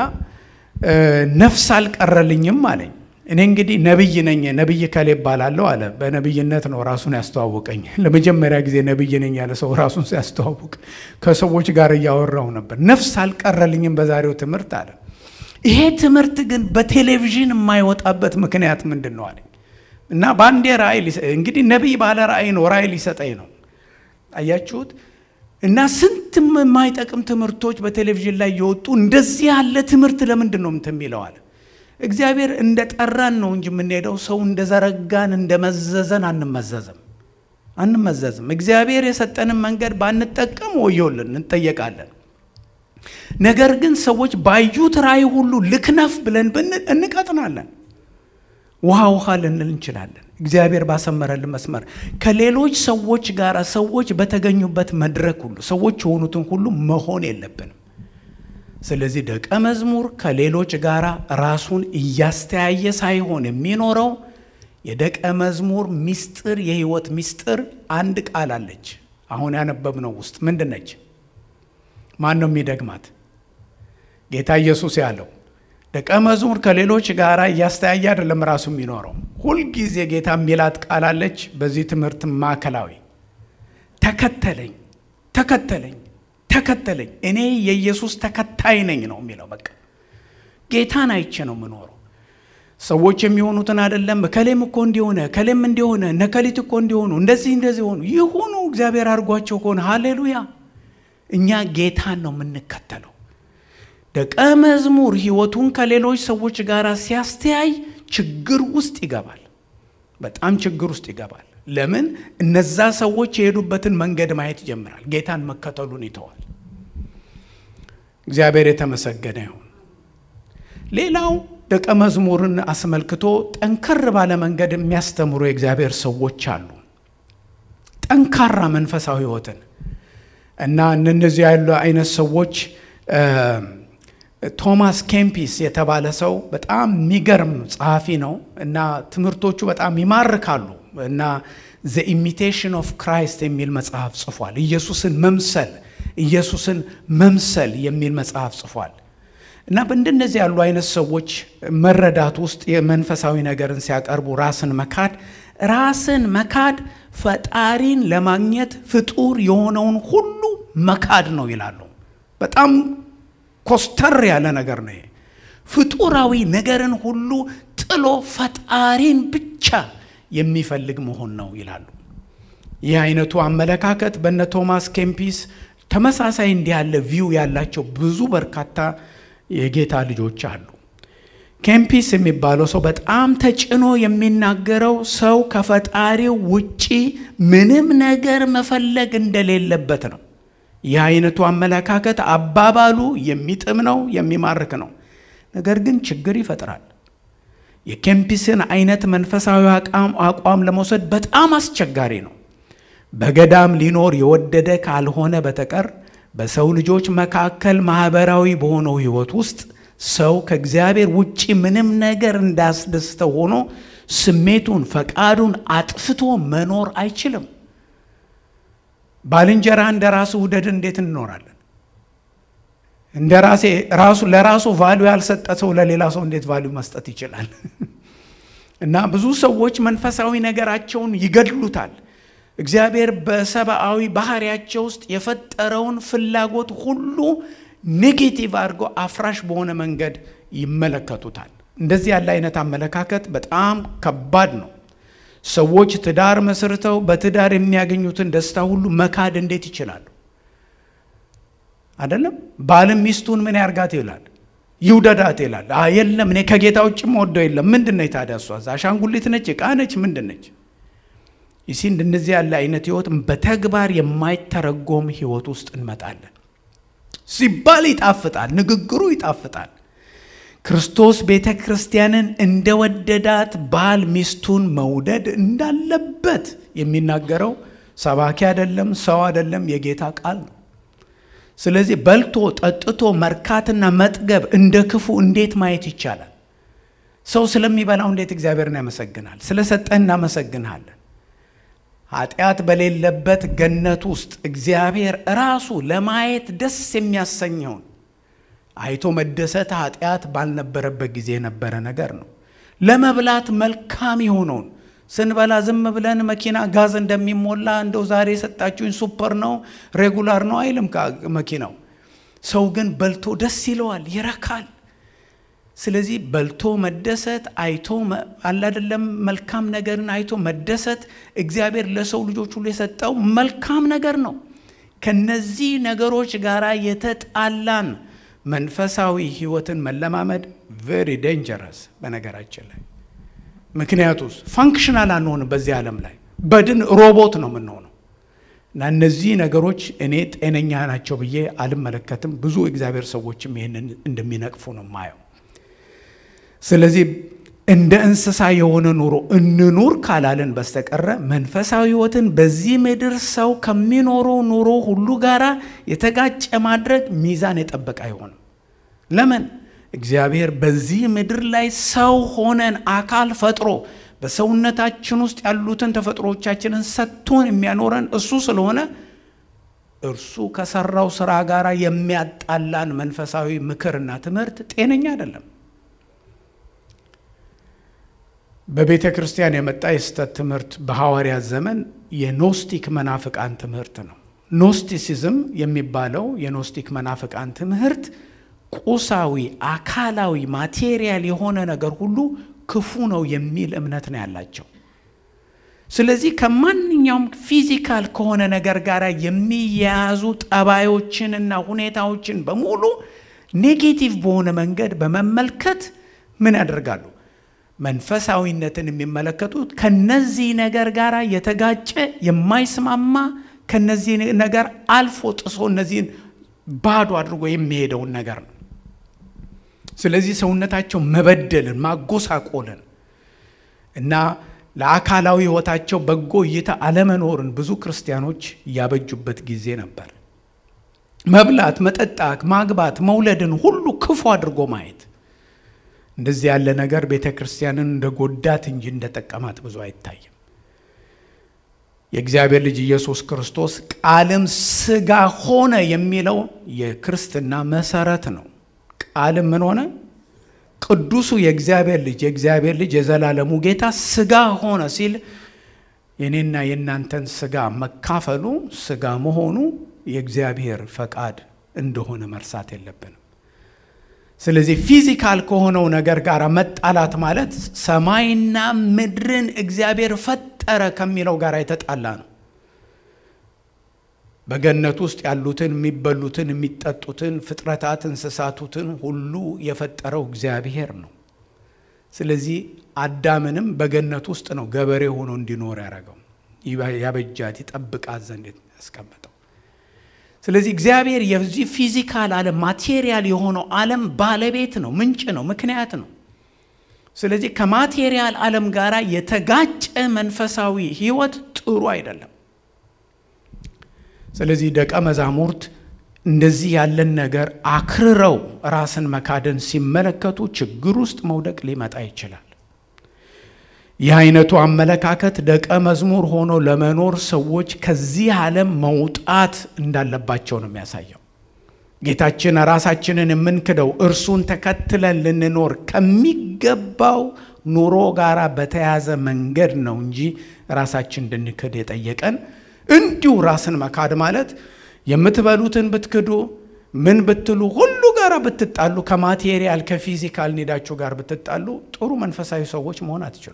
ነፍስ አልቀረልኝም አለኝ። እኔ እንግዲህ ነቢይ ነኝ፣ ነቢይ ከሌ እባላለሁ አለ። በነቢይነት ነው ራሱን ያስተዋወቀኝ። ለመጀመሪያ ጊዜ ነቢይ ነኝ ያለ ሰው ራሱን ሲያስተዋውቅ ከሰዎች ጋር እያወራው ነበር። ነፍስ አልቀረልኝም በዛሬው ትምህርት አለ። ይሄ ትምህርት ግን በቴሌቪዥን የማይወጣበት ምክንያት ምንድን ነው አለኝ እና በአንዴ ራእይ እንግዲህ ነቢይ ባለ ራእይ ነው፣ ራእይ ሊሰጠኝ ነው። አያችሁት? እና ስንት የማይጠቅም ትምህርቶች በቴሌቪዥን ላይ የወጡ እንደዚህ ያለ ትምህርት ለምንድን ነው እንትን የሚለዋል? እግዚአብሔር እንደ ጠራን ነው እንጂ የምንሄደው ሰው እንደ ዘረጋን እንደ መዘዘን አንመዘዝም አንመዘዝም። እግዚአብሔር የሰጠንን መንገድ ባንጠቀም ወዮልን እንጠየቃለን። ነገር ግን ሰዎች ባዩት ራእይ ሁሉ ልክነፍ ብለን እንቀጥናለን። ውሃ ውሃ ልንል እንችላለን። እግዚአብሔር ባሰመረልን መስመር ከሌሎች ሰዎች ጋር ሰዎች በተገኙበት መድረክ ሁሉ ሰዎች የሆኑትን ሁሉ መሆን የለብንም። ስለዚህ ደቀ መዝሙር ከሌሎች ጋር ራሱን እያስተያየ ሳይሆን የሚኖረው የደቀ መዝሙር ሚስጥር የህይወት ሚስጥር አንድ ቃል አለች። አሁን ያነበብነው ውስጥ ምንድን ነች? ማን ነው የሚደግማት? ጌታ ኢየሱስ ያለው ደቀ መዝሙር ከሌሎች ጋር እያስተያየ አይደለም ራሱ የሚኖረው። ሁልጊዜ ጌታ የሚላት ቃል አለች። በዚህ ትምህርት ማዕከላዊ ተከተለኝ፣ ተከተለኝ፣ ተከተለኝ፣ እኔ የኢየሱስ ተከታይ ነኝ ነው የሚለው። በቃ ጌታን አይቼ ነው የምኖረው። ሰዎች የሚሆኑትን አይደለም። ከሌም እኮ እንዲሆነ ከሌም እንዲሆነ ነከሊት እኮ እንዲሆኑ እንደዚህ እንደዚህ ሆኑ ይሁኑ እግዚአብሔር አድርጓቸው ከሆነ ሃሌሉያ። እኛ ጌታን ነው የምንከተለው። ደቀ መዝሙር ህይወቱን ከሌሎች ሰዎች ጋር ሲያስተያይ ችግር ውስጥ ይገባል። በጣም ችግር ውስጥ ይገባል። ለምን? እነዛ ሰዎች የሄዱበትን መንገድ ማየት ይጀምራል። ጌታን መከተሉን ይተዋል። እግዚአብሔር የተመሰገነ ይሁን። ሌላው ደቀ መዝሙርን አስመልክቶ ጠንከር ባለ መንገድ የሚያስተምሩ የእግዚአብሔር ሰዎች አሉ። ጠንካራ መንፈሳዊ ህይወትን እና እነዚህ ያሉ አይነት ሰዎች ቶማስ ኬምፒስ የተባለ ሰው በጣም የሚገርም ጸሐፊ ነው እና ትምህርቶቹ በጣም ይማርካሉ እና ዘ ኢሚቴሽን ኦፍ ክራይስት የሚል መጽሐፍ ጽፏል። ኢየሱስን መምሰል ኢየሱስን መምሰል የሚል መጽሐፍ ጽፏል እና በእንደነዚህ ያሉ አይነት ሰዎች መረዳት ውስጥ የመንፈሳዊ ነገርን ሲያቀርቡ ራስን መካድ ራስን መካድ ፈጣሪን ለማግኘት ፍጡር የሆነውን ሁሉ መካድ ነው ይላሉ። በጣም ኮስተር ያለ ነገር ነው ይሄ። ፍጡራዊ ነገርን ሁሉ ጥሎ ፈጣሪን ብቻ የሚፈልግ መሆን ነው ይላሉ። ይህ አይነቱ አመለካከት በነ ቶማስ ኬምፒስ ተመሳሳይ እንዲህ ያለ ቪው ያላቸው ብዙ በርካታ የጌታ ልጆች አሉ። ኬምፒስ የሚባለው ሰው በጣም ተጭኖ የሚናገረው ሰው ከፈጣሪው ውጪ ምንም ነገር መፈለግ እንደሌለበት ነው። ይህ አይነቱ አመለካከት አባባሉ የሚጥም ነው፣ የሚማርክ ነው። ነገር ግን ችግር ይፈጥራል። የኬምፒስን አይነት መንፈሳዊ አቋም ለመውሰድ በጣም አስቸጋሪ ነው። በገዳም ሊኖር የወደደ ካልሆነ በተቀር በሰው ልጆች መካከል ማህበራዊ በሆነው ሕይወት ውስጥ ሰው ከእግዚአብሔር ውጪ ምንም ነገር እንዳስደስተው ሆኖ ስሜቱን፣ ፈቃዱን አጥፍቶ መኖር አይችልም። ባልንጀራ እንደ ራሱ ውደድ እንዴት እንኖራለን? እንደ ራሴ ራሱ ለራሱ ቫሉ ያልሰጠ ሰው ለሌላ ሰው እንዴት ቫሉ መስጠት ይችላል? እና ብዙ ሰዎች መንፈሳዊ ነገራቸውን ይገድሉታል። እግዚአብሔር በሰብአዊ ባህሪያቸው ውስጥ የፈጠረውን ፍላጎት ሁሉ ኔጌቲቭ አድርጎ አፍራሽ በሆነ መንገድ ይመለከቱታል። እንደዚህ ያለ አይነት አመለካከት በጣም ከባድ ነው። ሰዎች ትዳር መስርተው በትዳር የሚያገኙትን ደስታ ሁሉ መካድ እንዴት ይችላሉ? አይደለም ባልም ሚስቱን ምን ያርጋት ይላል ይውደዳት ይላል። የለም እኔ ከጌታ ውጭ ወደው የለም። ምንድን ነች ታዲያ? እሷ አሻንጉሊት ነች? ዕቃ ነች? ምንድን ነች? ይሲ እንደነዚህ ያለ አይነት ህይወት በተግባር የማይተረጎም ህይወት ውስጥ እንመጣለን። ሲባል ይጣፍጣል፣ ንግግሩ ይጣፍጣል። ክርስቶስ ቤተ ክርስቲያንን እንደወደዳት ባል ሚስቱን መውደድ እንዳለበት የሚናገረው ሰባኪ አይደለም፣ ሰው አይደለም፣ የጌታ ቃል ነው። ስለዚህ በልቶ ጠጥቶ መርካትና መጥገብ እንደ ክፉ እንዴት ማየት ይቻላል? ሰው ስለሚበላው እንዴት እግዚአብሔርን ያመሰግናል? ስለሰጠህ እናመሰግንሃለን። ኃጢአት በሌለበት ገነት ውስጥ እግዚአብሔር ራሱ ለማየት ደስ የሚያሰኘውን አይቶ መደሰት ኃጢአት ባልነበረበት ጊዜ የነበረ ነገር ነው። ለመብላት መልካም የሆነውን ስንበላ ዝም ብለን መኪና ጋዝ እንደሚሞላ እንደው ዛሬ የሰጣችሁኝ ሱፐር ነው ሬጉላር ነው አይልም መኪናው። ሰው ግን በልቶ ደስ ይለዋል፣ ይረካል። ስለዚህ በልቶ መደሰት አይቶ አላደለም መልካም ነገርን አይቶ መደሰት እግዚአብሔር ለሰው ልጆች ሁሉ የሰጠው መልካም ነገር ነው። ከነዚህ ነገሮች ጋር የተጣላን መንፈሳዊ ህይወትን መለማመድ ቬሪ ዴንጀረስ በነገራችን ላይ ምክንያቱስ ፋንክሽናል አንሆንም። በዚህ ዓለም ላይ በድን ሮቦት ነው የምንሆነው እና እነዚህ ነገሮች እኔ ጤነኛ ናቸው ብዬ አልመለከትም። ብዙ እግዚአብሔር ሰዎችም ይህንን እንደሚነቅፉ ነው ማየው። ስለዚህ እንደ እንስሳ የሆነ ኑሮ እንኑር ካላለን በስተቀረ መንፈሳዊ ህይወትን በዚህ ምድር ሰው ከሚኖረው ኑሮ ሁሉ ጋር የተጋጨ ማድረግ ሚዛን የጠበቀ አይሆንም። ለምን? እግዚአብሔር በዚህ ምድር ላይ ሰው ሆነን አካል ፈጥሮ በሰውነታችን ውስጥ ያሉትን ተፈጥሮቻችንን ሰጥቶን የሚያኖረን እሱ ስለሆነ እርሱ ከሰራው ስራ ጋር የሚያጣላን መንፈሳዊ ምክርና ትምህርት ጤነኛ አይደለም። በቤተ ክርስቲያን የመጣ የስህተት ትምህርት በሐዋርያት ዘመን የኖስቲክ መናፍቃን ትምህርት ነው። ኖስቲሲዝም የሚባለው የኖስቲክ መናፍቃን ትምህርት ቁሳዊ፣ አካላዊ፣ ማቴሪያል የሆነ ነገር ሁሉ ክፉ ነው የሚል እምነት ነው ያላቸው። ስለዚህ ከማንኛውም ፊዚካል ከሆነ ነገር ጋር የሚያያዙ ጠባዮችን እና ሁኔታዎችን በሙሉ ኔጌቲቭ በሆነ መንገድ በመመልከት ምን ያደርጋሉ? መንፈሳዊነትን የሚመለከቱት ከነዚህ ነገር ጋር የተጋጨ የማይስማማ ከነዚህ ነገር አልፎ ጥሶ እነዚህን ባዶ አድርጎ የሚሄደውን ነገር ነው። ስለዚህ ሰውነታቸው መበደልን፣ ማጎሳቆልን እና ለአካላዊ ሕይወታቸው በጎ እይታ አለመኖርን ብዙ ክርስቲያኖች ያበጁበት ጊዜ ነበር። መብላት፣ መጠጣት፣ ማግባት፣ መውለድን ሁሉ ክፉ አድርጎ ማየት እንደዚህ ያለ ነገር ቤተ ክርስቲያንን እንደ ጎዳት እንጂ እንደ ጠቀማት ብዙ አይታይም። የእግዚአብሔር ልጅ ኢየሱስ ክርስቶስ ቃልም ሥጋ ሆነ የሚለው የክርስትና መሰረት ነው። ቃልም ምን ሆነ? ቅዱሱ የእግዚአብሔር ልጅ የእግዚአብሔር ልጅ የዘላለሙ ጌታ ሥጋ ሆነ ሲል የኔና የእናንተን ሥጋ መካፈሉ ሥጋ መሆኑ የእግዚአብሔር ፈቃድ እንደሆነ መርሳት የለብንም። ስለዚህ ፊዚካል ከሆነው ነገር ጋር መጣላት ማለት ሰማይና ምድርን እግዚአብሔር ፈጠረ ከሚለው ጋር የተጣላ ነው። በገነት ውስጥ ያሉትን የሚበሉትን፣ የሚጠጡትን ፍጥረታት እንስሳቱትን ሁሉ የፈጠረው እግዚአብሔር ነው። ስለዚህ አዳምንም በገነት ውስጥ ነው ገበሬ ሆኖ እንዲኖር ያደረገው ያበጃት ይጠብቃት ዘንድ ያስቀመጠው። ስለዚህ እግዚአብሔር የዚህ ፊዚካል ዓለም ማቴሪያል የሆነው ዓለም ባለቤት ነው፣ ምንጭ ነው፣ ምክንያት ነው። ስለዚህ ከማቴሪያል ዓለም ጋር የተጋጨ መንፈሳዊ ሕይወት ጥሩ አይደለም። ስለዚህ ደቀ መዛሙርት እንደዚህ ያለን ነገር አክርረው ራስን መካደን ሲመለከቱ ችግር ውስጥ መውደቅ ሊመጣ ይችላል። ይህ አይነቱ አመለካከት ደቀ መዝሙር ሆኖ ለመኖር ሰዎች ከዚህ ዓለም መውጣት እንዳለባቸው ነው የሚያሳየው። ጌታችን ራሳችንን የምንክደው እርሱን ተከትለን ልንኖር ከሚገባው ኑሮ ጋር በተያዘ መንገድ ነው እንጂ ራሳችን እንድንክድ የጠየቀን እንዲሁ ራስን መካድ ማለት የምትበሉትን ብትክዱ ምን ብትሉ ሁሉ ጋር ብትጣሉ ከማቴሪያል ከፊዚካል ኒዳችሁ ጋር ብትጣሉ ጥሩ መንፈሳዊ ሰዎች መሆን አትችሉ።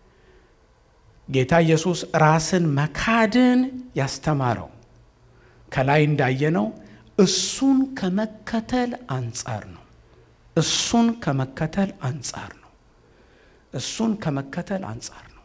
ጌታ ኢየሱስ ራስን መካድን ያስተማረው ከላይ እንዳየነው እሱን ከመከተል አንጻር ነው። እሱን ከመከተል አንጻር ነው። እሱን ከመከተል አንጻር ነው።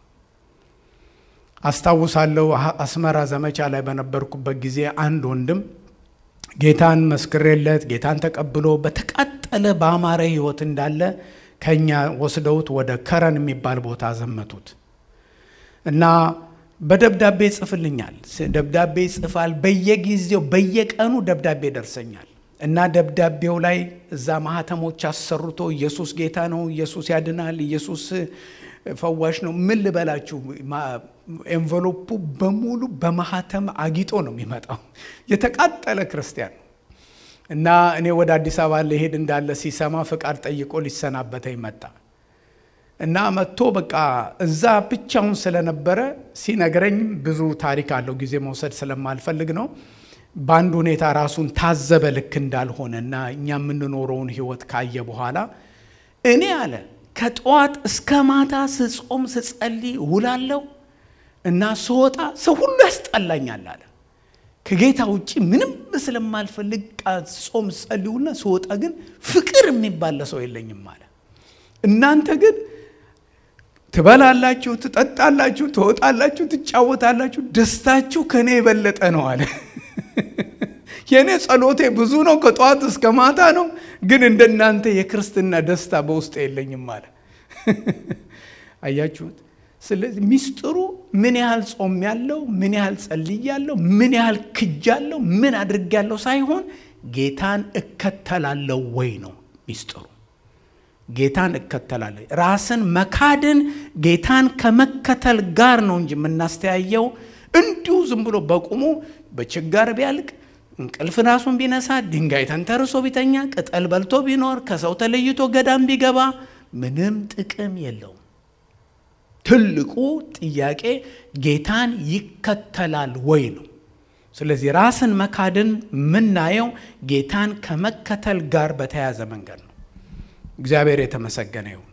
አስታውሳለሁ አስመራ ዘመቻ ላይ በነበርኩበት ጊዜ አንድ ወንድም ጌታን መስክሬለት ጌታን ተቀብሎ በተቃጠለ በአማረ ሕይወት እንዳለ ከኛ ወስደውት ወደ ከረን የሚባል ቦታ ዘመቱት እና በደብዳቤ ይጽፍልኛል። ደብዳቤ ይጽፋል። በየጊዜው በየቀኑ ደብዳቤ ደርሰኛል እና ደብዳቤው ላይ እዛ ማህተሞች አሰርቶ ኢየሱስ ጌታ ነው፣ ኢየሱስ ያድናል፣ ኢየሱስ ፈዋሽ ነው። ምን ልበላችሁ፣ ኤንቨሎፑ በሙሉ በማህተም አጊጦ ነው የሚመጣው። የተቃጠለ ክርስቲያን ነው እና እኔ ወደ አዲስ አበባ ልሄድ እንዳለ ሲሰማ ፍቃድ ጠይቆ ሊሰናበተኝ መጣ እና መጥቶ በቃ እዛ ብቻውን ስለነበረ ሲነግረኝ ብዙ ታሪክ አለው። ጊዜ መውሰድ ስለማልፈልግ ነው። በአንድ ሁኔታ ራሱን ታዘበ ልክ እንዳልሆነ እና እኛ የምንኖረውን ህይወት ካየ በኋላ እኔ አለ ከጠዋት እስከ ማታ ስጾም ስጸልይ ውላለሁ እና ስወጣ ሰው ሁሉ ያስጠላኛል አለ። ከጌታ ውጭ ምንም ስለማልፈልግ ጾም ጸልዩና ስወጣ ግን ፍቅር የሚባል ሰው የለኝም አለ። እናንተ ግን ትበላላችሁ፣ ትጠጣላችሁ፣ ትወጣላችሁ፣ ትጫወታላችሁ፣ ደስታችሁ ከእኔ የበለጠ ነው አለ። የእኔ ጸሎቴ ብዙ ነው፣ ከጠዋት እስከ ማታ ነው፣ ግን እንደናንተ የክርስትና ደስታ በውስጥ የለኝም አለ። አያችሁት? ስለዚህ ሚስጥሩ ምን ያህል ጾም ያለው ምን ያህል ጸልያለሁ፣ ምን ያህል ክጃለሁ፣ ምን አድርጌያለሁ ሳይሆን ጌታን እከተላለሁ ወይ ነው ሚስጥሩ። ጌታን እከተላለሁ። ራስን መካድን ጌታን ከመከተል ጋር ነው እንጂ የምናስተያየው እንዲሁ ዝም ብሎ በቁሙ በችጋር ቢያልቅ እንቅልፍ ራሱን ቢነሳ ድንጋይ ተንተርሶ ቢተኛ ቅጠል በልቶ ቢኖር ከሰው ተለይቶ ገዳም ቢገባ ምንም ጥቅም የለውም። ትልቁ ጥያቄ ጌታን ይከተላል ወይ ነው። ስለዚህ ራስን መካድን የምናየው ጌታን ከመከተል ጋር በተያያዘ መንገድ ነው። እግዚአብሔር የተመሰገነ ይሁን።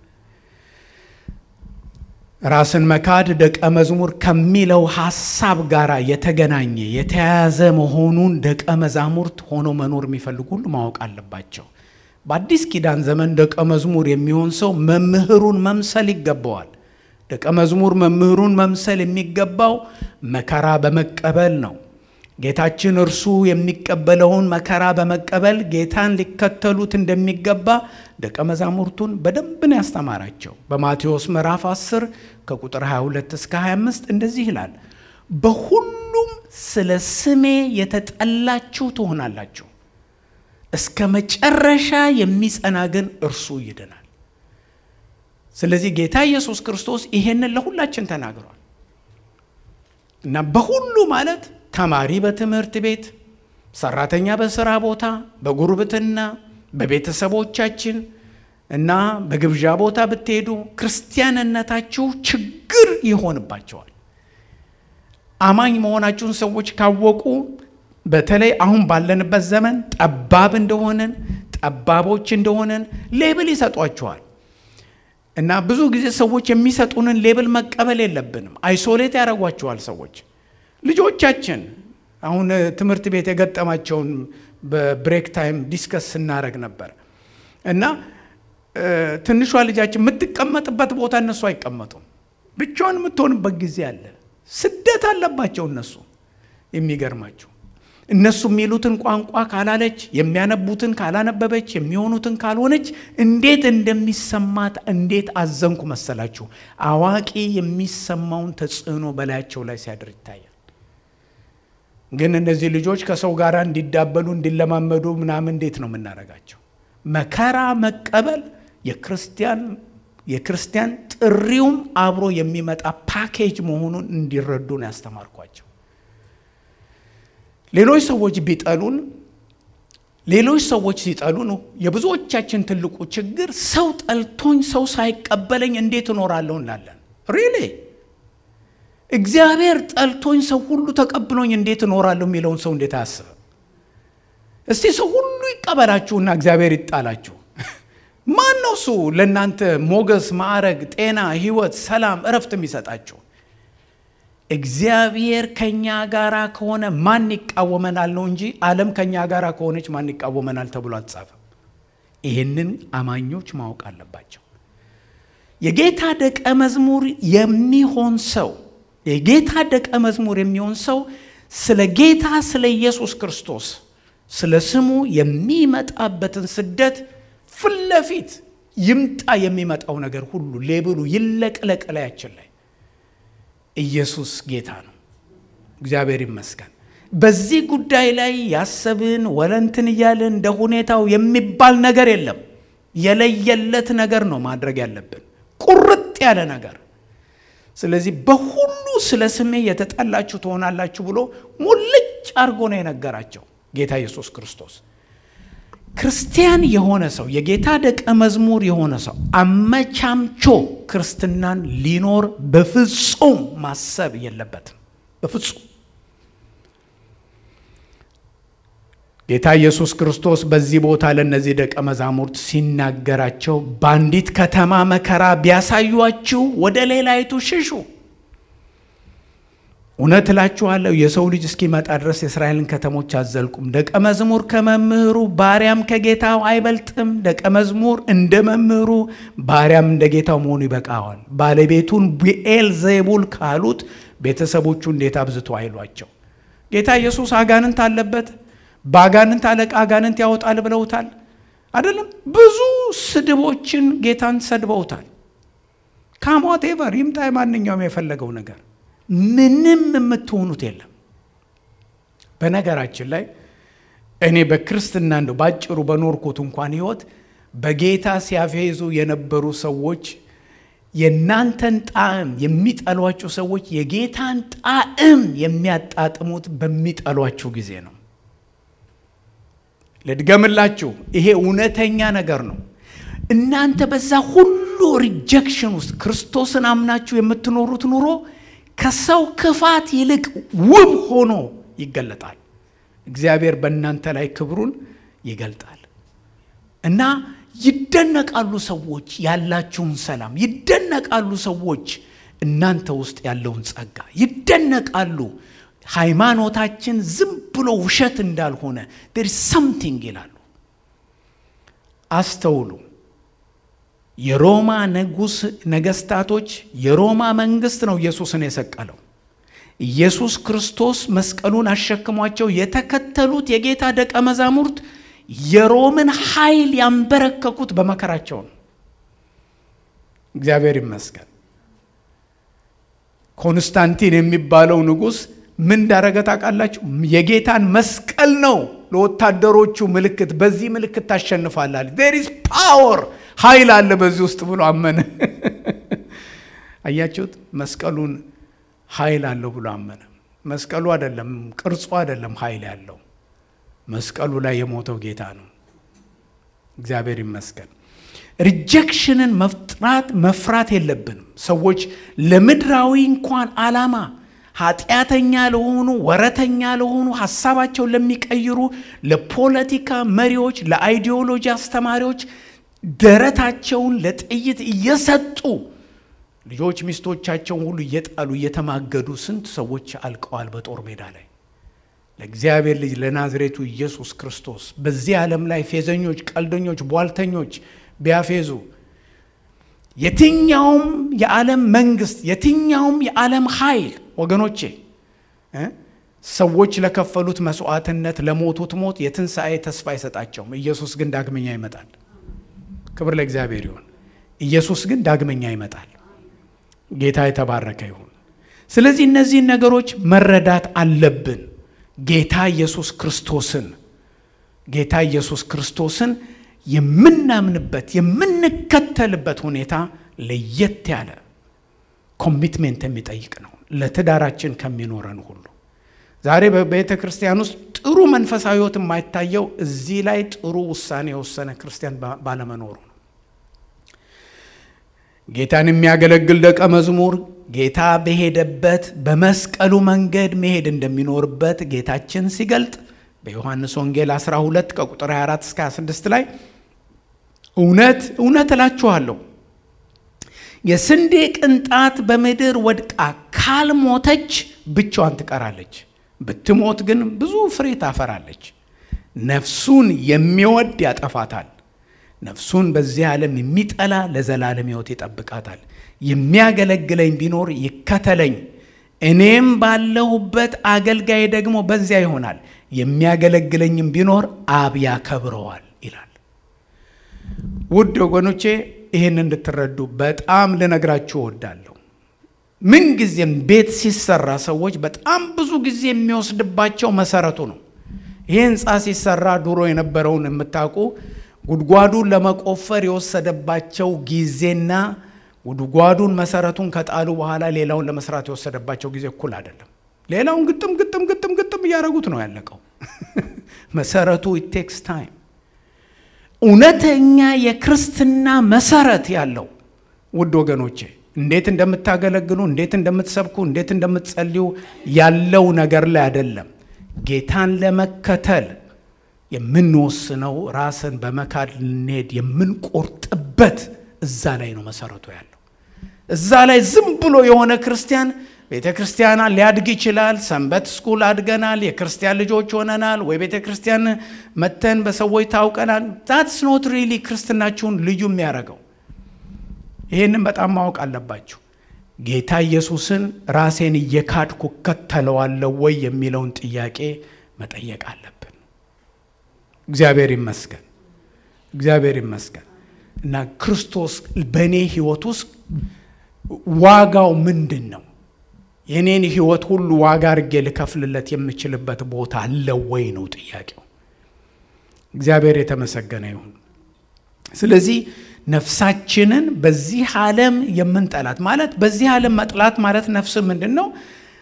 ራስን መካድ ደቀ መዝሙር ከሚለው ሐሳብ ጋር የተገናኘ የተያያዘ መሆኑን ደቀ መዛሙርት ሆኖ መኖር የሚፈልጉ ሁሉ ማወቅ አለባቸው። በአዲስ ኪዳን ዘመን ደቀ መዝሙር የሚሆን ሰው መምህሩን መምሰል ይገባዋል። ደቀ መዝሙር መምህሩን መምሰል የሚገባው መከራ በመቀበል ነው። ጌታችን እርሱ የሚቀበለውን መከራ በመቀበል ጌታን ሊከተሉት እንደሚገባ ደቀ መዛሙርቱን በደንብ ነው ያስተማራቸው። በማቴዎስ ምዕራፍ 10 ከቁጥር 22 እስከ 25 እንደዚህ ይላል፣ በሁሉም ስለ ስሜ የተጠላችሁ ትሆናላችሁ፣ እስከ መጨረሻ የሚጸና ግን እርሱ ይድናል። ስለዚህ ጌታ ኢየሱስ ክርስቶስ ይሄንን ለሁላችን ተናግሯል እና በሁሉ ማለት ተማሪ በትምህርት ቤት፣ ሰራተኛ በስራ ቦታ፣ በጉርብትና፣ በቤተሰቦቻችን እና በግብዣ ቦታ ብትሄዱ ክርስቲያንነታችሁ ችግር ይሆንባቸዋል። አማኝ መሆናችሁን ሰዎች ካወቁ በተለይ አሁን ባለንበት ዘመን ጠባብ እንደሆንን ጠባቦች እንደሆንን ሌብል ይሰጧችኋል። እና ብዙ ጊዜ ሰዎች የሚሰጡንን ሌብል መቀበል የለብንም። አይሶሌት ያደርጓቸዋል ሰዎች ልጆቻችን አሁን ትምህርት ቤት የገጠማቸውን በብሬክ ታይም ዲስከስ ስናደረግ ነበር እና ትንሿ ልጃችን የምትቀመጥበት ቦታ እነሱ አይቀመጡም። ብቻዋን የምትሆንበት ጊዜ አለ። ስደት አለባቸው እነሱ። የሚገርማቸው እነሱ የሚሉትን ቋንቋ ካላለች፣ የሚያነቡትን ካላነበበች፣ የሚሆኑትን ካልሆነች እንዴት እንደሚሰማት እንዴት አዘንኩ መሰላችሁ። አዋቂ የሚሰማውን ተጽዕኖ በላያቸው ላይ ሲያድር ይታያል። ግን እነዚህ ልጆች ከሰው ጋር እንዲዳበሉ እንዲለማመዱ ምናምን እንዴት ነው የምናደርጋቸው? መከራ መቀበል የክርስቲያን የክርስቲያን ጥሪውም አብሮ የሚመጣ ፓኬጅ መሆኑን እንዲረዱ ነው ያስተማርኳቸው። ሌሎች ሰዎች ቢጠሉን ሌሎች ሰዎች ሲጠሉ ነው የብዙዎቻችን ትልቁ ችግር። ሰው ጠልቶኝ ሰው ሳይቀበለኝ እንዴት እኖራለሁ እንላለን። ሪሌ እግዚአብሔር ጠልቶኝ ሰው ሁሉ ተቀብሎኝ እንዴት እኖራለሁ የሚለውን ሰው እንዴት አያስብም? እስቲ ሰው ሁሉ ይቀበላችሁና እግዚአብሔር ይጣላችሁ። ማን ነው እሱ ለእናንተ ሞገስ፣ ማዕረግ፣ ጤና፣ ሕይወት፣ ሰላም፣ እረፍት የሚሰጣችሁ? እግዚአብሔር ከኛ ጋር ከሆነ ማን ይቃወመናል ነው እንጂ ዓለም ከኛ ጋር ከሆነች ማን ይቃወመናል ተብሎ አልተጻፈም። ይህንን አማኞች ማወቅ አለባቸው። የጌታ ደቀ መዝሙር የሚሆን ሰው የጌታ ደቀ መዝሙር የሚሆን ሰው ስለ ጌታ ስለ ኢየሱስ ክርስቶስ ስለ ስሙ የሚመጣበትን ስደት ፊት ለፊት ይምጣ የሚመጣው ነገር ሁሉ ሌብሉ ይለቅለቅ ላያችን ላይ ኢየሱስ ጌታ ነው። እግዚአብሔር ይመስገን። በዚህ ጉዳይ ላይ ያሰብን ወለንትን እያልን እንደ ሁኔታው የሚባል ነገር የለም። የለየለት ነገር ነው ማድረግ ያለብን፣ ቁርጥ ያለ ነገር። ስለዚህ በሁሉ ስለ ስሜ የተጠላችሁ ትሆናላችሁ ብሎ ሙልጭ አድርጎ ነው የነገራቸው ጌታ ኢየሱስ ክርስቶስ። ክርስቲያን የሆነ ሰው የጌታ ደቀ መዝሙር የሆነ ሰው አመቻምቾ ክርስትናን ሊኖር በፍጹም ማሰብ የለበትም። በፍጹም ጌታ ኢየሱስ ክርስቶስ በዚህ ቦታ ለእነዚህ ደቀ መዛሙርት ሲናገራቸው በአንዲት ከተማ መከራ ቢያሳዩአችሁ ወደ ሌላይቱ ሽሹ እውነት እላችኋለሁ የሰው ልጅ እስኪመጣ ድረስ የእስራኤልን ከተሞች አዘልቁም። ደቀ መዝሙር ከመምህሩ ባሪያም ከጌታው አይበልጥም። ደቀ መዝሙር እንደ መምህሩ ባሪያም እንደ ጌታው መሆኑ ይበቃዋል። ባለቤቱን ቢኤል ዜቡል ካሉት ቤተሰቦቹ እንዴት አብዝቶ አይሏቸው። ጌታ ኢየሱስ አጋንንት አለበት፣ በአጋንንት አለቃ አጋንንት ያወጣል ብለውታል አይደለም። ብዙ ስድቦችን ጌታን ሰድበውታል። ካሞቴቨር ይምጣ ማንኛውም የፈለገው ነገር ምንም የምትሆኑት የለም። በነገራችን ላይ እኔ በክርስትና እንደው ባጭሩ በኖርኩት እንኳን ሕይወት በጌታ ሲያፌዙ የነበሩ ሰዎች የእናንተን ጣዕም የሚጠሏችሁ ሰዎች የጌታን ጣዕም የሚያጣጥሙት በሚጠሏችሁ ጊዜ ነው። ልድገምላችሁ፣ ይሄ እውነተኛ ነገር ነው። እናንተ በዛ ሁሉ ሪጀክሽን ውስጥ ክርስቶስን አምናችሁ የምትኖሩት ኑሮ ከሰው ክፋት ይልቅ ውብ ሆኖ ይገለጣል። እግዚአብሔር በእናንተ ላይ ክብሩን ይገልጣል እና ይደነቃሉ ሰዎች ያላችሁን ሰላም፣ ይደነቃሉ ሰዎች እናንተ ውስጥ ያለውን ጸጋ ይደነቃሉ። ሃይማኖታችን ዝም ብሎ ውሸት እንዳልሆነ ዴር ሰምቲንግ ይላሉ። አስተውሉ። የሮማ ንጉሥ ነገስታቶች የሮማ መንግስት ነው ኢየሱስን የሰቀለው። ኢየሱስ ክርስቶስ መስቀሉን አሸክሟቸው የተከተሉት የጌታ ደቀ መዛሙርት የሮምን ኃይል ያንበረከኩት በመከራቸው ነው። እግዚአብሔር ይመስገን። ኮንስታንቲን የሚባለው ንጉሥ ምን እንዳረገ ታውቃላችሁ? የጌታን መስቀል ነው ለወታደሮቹ ምልክት፣ በዚህ ምልክት ታሸንፋላል። ዜር ኢዝ ፓወር ኃይል አለ በዚህ ውስጥ ብሎ አመነ። አያችሁት? መስቀሉን ኃይል አለው ብሎ አመነ። መስቀሉ አይደለም ቅርጹ አይደለም ኃይል ያለው መስቀሉ ላይ የሞተው ጌታ ነው። እግዚአብሔር ይመስገን። ሪጀክሽንን መፍጥራት መፍራት የለብንም። ሰዎች ለምድራዊ እንኳን ዓላማ ኃጢአተኛ ለሆኑ ወረተኛ ለሆኑ ሀሳባቸውን ለሚቀይሩ ለፖለቲካ መሪዎች፣ ለአይዲዮሎጂ አስተማሪዎች ደረታቸውን ለጥይት እየሰጡ ልጆች ሚስቶቻቸውን ሁሉ እየጣሉ እየተማገዱ ስንት ሰዎች አልቀዋል በጦር ሜዳ ላይ ለእግዚአብሔር ልጅ ለናዝሬቱ ኢየሱስ ክርስቶስ በዚህ ዓለም ላይ ፌዘኞች፣ ቀልደኞች፣ ቧልተኞች ቢያፌዙ የትኛውም የዓለም መንግስት የትኛውም የዓለም ኃይል ወገኖቼ ሰዎች ለከፈሉት መስዋዕትነት ለሞቱት ሞት የትንሣኤ ተስፋ አይሰጣቸውም። ኢየሱስ ግን ዳግመኛ ይመጣል። ክብር ለእግዚአብሔር ይሁን። ኢየሱስ ግን ዳግመኛ ይመጣል። ጌታ የተባረከ ይሁን። ስለዚህ እነዚህን ነገሮች መረዳት አለብን። ጌታ ኢየሱስ ክርስቶስን ጌታ ኢየሱስ ክርስቶስን የምናምንበት የምንከተልበት ሁኔታ ለየት ያለ ኮሚትሜንት የሚጠይቅ ነው ለትዳራችን ከሚኖረን ሁሉ። ዛሬ በቤተ ክርስቲያን ውስጥ ጥሩ መንፈሳዊ ሕይወት የማይታየው እዚህ ላይ ጥሩ ውሳኔ የወሰነ ክርስቲያን ባለመኖሩ ነው። ጌታን የሚያገለግል ደቀ መዝሙር ጌታ በሄደበት በመስቀሉ መንገድ መሄድ እንደሚኖርበት ጌታችን ሲገልጥ በዮሐንስ ወንጌል 12 ከቁጥር 24 እስከ 26 ላይ እውነት እውነት እላችኋለሁ የስንዴ ቅንጣት በምድር ወድቃ ካልሞተች ብቻዋን ትቀራለች፣ ብትሞት ግን ብዙ ፍሬ ታፈራለች። ነፍሱን የሚወድ ያጠፋታል፣ ነፍሱን በዚህ ዓለም የሚጠላ ለዘላለም ሕይወት ይጠብቃታል። የሚያገለግለኝ ቢኖር ይከተለኝ፣ እኔም ባለሁበት አገልጋይ ደግሞ በዚያ ይሆናል፣ የሚያገለግለኝም ቢኖር አብ ያከብረዋል ይላል። ውድ ወገኖቼ ይህን እንድትረዱ በጣም ልነግራችሁ እወዳለሁ። ምን ጊዜም ቤት ሲሰራ ሰዎች በጣም ብዙ ጊዜ የሚወስድባቸው መሰረቱ ነው። ይህ ህንፃ ሲሰራ ድሮ የነበረውን የምታውቁ ጉድጓዱን ለመቆፈር የወሰደባቸው ጊዜና ጉድጓዱን መሰረቱን ከጣሉ በኋላ ሌላውን ለመስራት የወሰደባቸው ጊዜ እኩል አይደለም። ሌላውን ግጥም ግጥም ግጥም ግጥም እያደረጉት ነው ያለቀው። መሰረቱ ኢት ቴክስ ታይም። እውነተኛ የክርስትና መሰረት ያለው ውድ ወገኖቼ እንዴት እንደምታገለግሉ፣ እንዴት እንደምትሰብኩ፣ እንዴት እንደምትጸልዩ ያለው ነገር ላይ አይደለም። ጌታን ለመከተል የምንወስነው ራስን በመካድ ልንሄድ የምንቆርጥበት እዛ ላይ ነው መሰረቱ ያለው። እዛ ላይ ዝም ብሎ የሆነ ክርስቲያን ቤተ ክርስቲያን ሊያድግ ይችላል። ሰንበት ስኩል አድገናል፣ የክርስቲያን ልጆች ሆነናል፣ ወይ ቤተ ክርስቲያን መተን በሰዎች ታውቀናል። ዛትስ ኖት ሪሊ ክርስትናችሁን ልዩ የሚያደርገው። ይህንን በጣም ማወቅ አለባችሁ። ጌታ ኢየሱስን ራሴን እየካድኩ እከተለዋለሁ ወይ የሚለውን ጥያቄ መጠየቅ አለብን። እግዚአብሔር ይመስገን፣ እግዚአብሔር ይመስገን እና ክርስቶስ በእኔ ህይወት ውስጥ ዋጋው ምንድን ነው? የኔን ህይወት ሁሉ ዋጋ አድርጌ ልከፍልለት የምችልበት ቦታ አለው ወይ ነው ጥያቄው። እግዚአብሔር የተመሰገነ ይሁን። ስለዚህ ነፍሳችንን በዚህ ዓለም የምንጠላት ማለት በዚህ ዓለም መጥላት ማለት ነፍስ ምንድን ነው?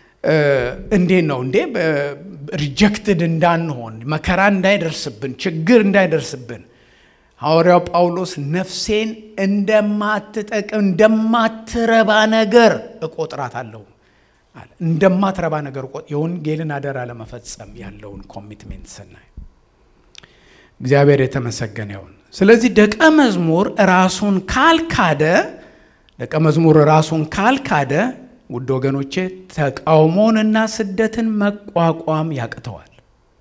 እንዴት ነው እንዴ? ሪጀክትድ እንዳንሆን መከራ እንዳይደርስብን ችግር እንዳይደርስብን ሐዋርያው ጳውሎስ ነፍሴን እንደማትጠቅም እንደማትረባ ነገር እቆጥራታለሁ አለ። እንደማትረባ ነገር የወንጌልን አደራ ለመፈጸም ያለውን ኮሚትሜንት ስናይ እግዚአብሔር የተመሰገነ ይሁን። ስለዚህ ደቀ መዝሙር ራሱን ካልካደ ደቀ መዝሙር ራሱን ካልካደ ውድ ወገኖቼ ተቃውሞንና ስደትን መቋቋም ያቅተዋል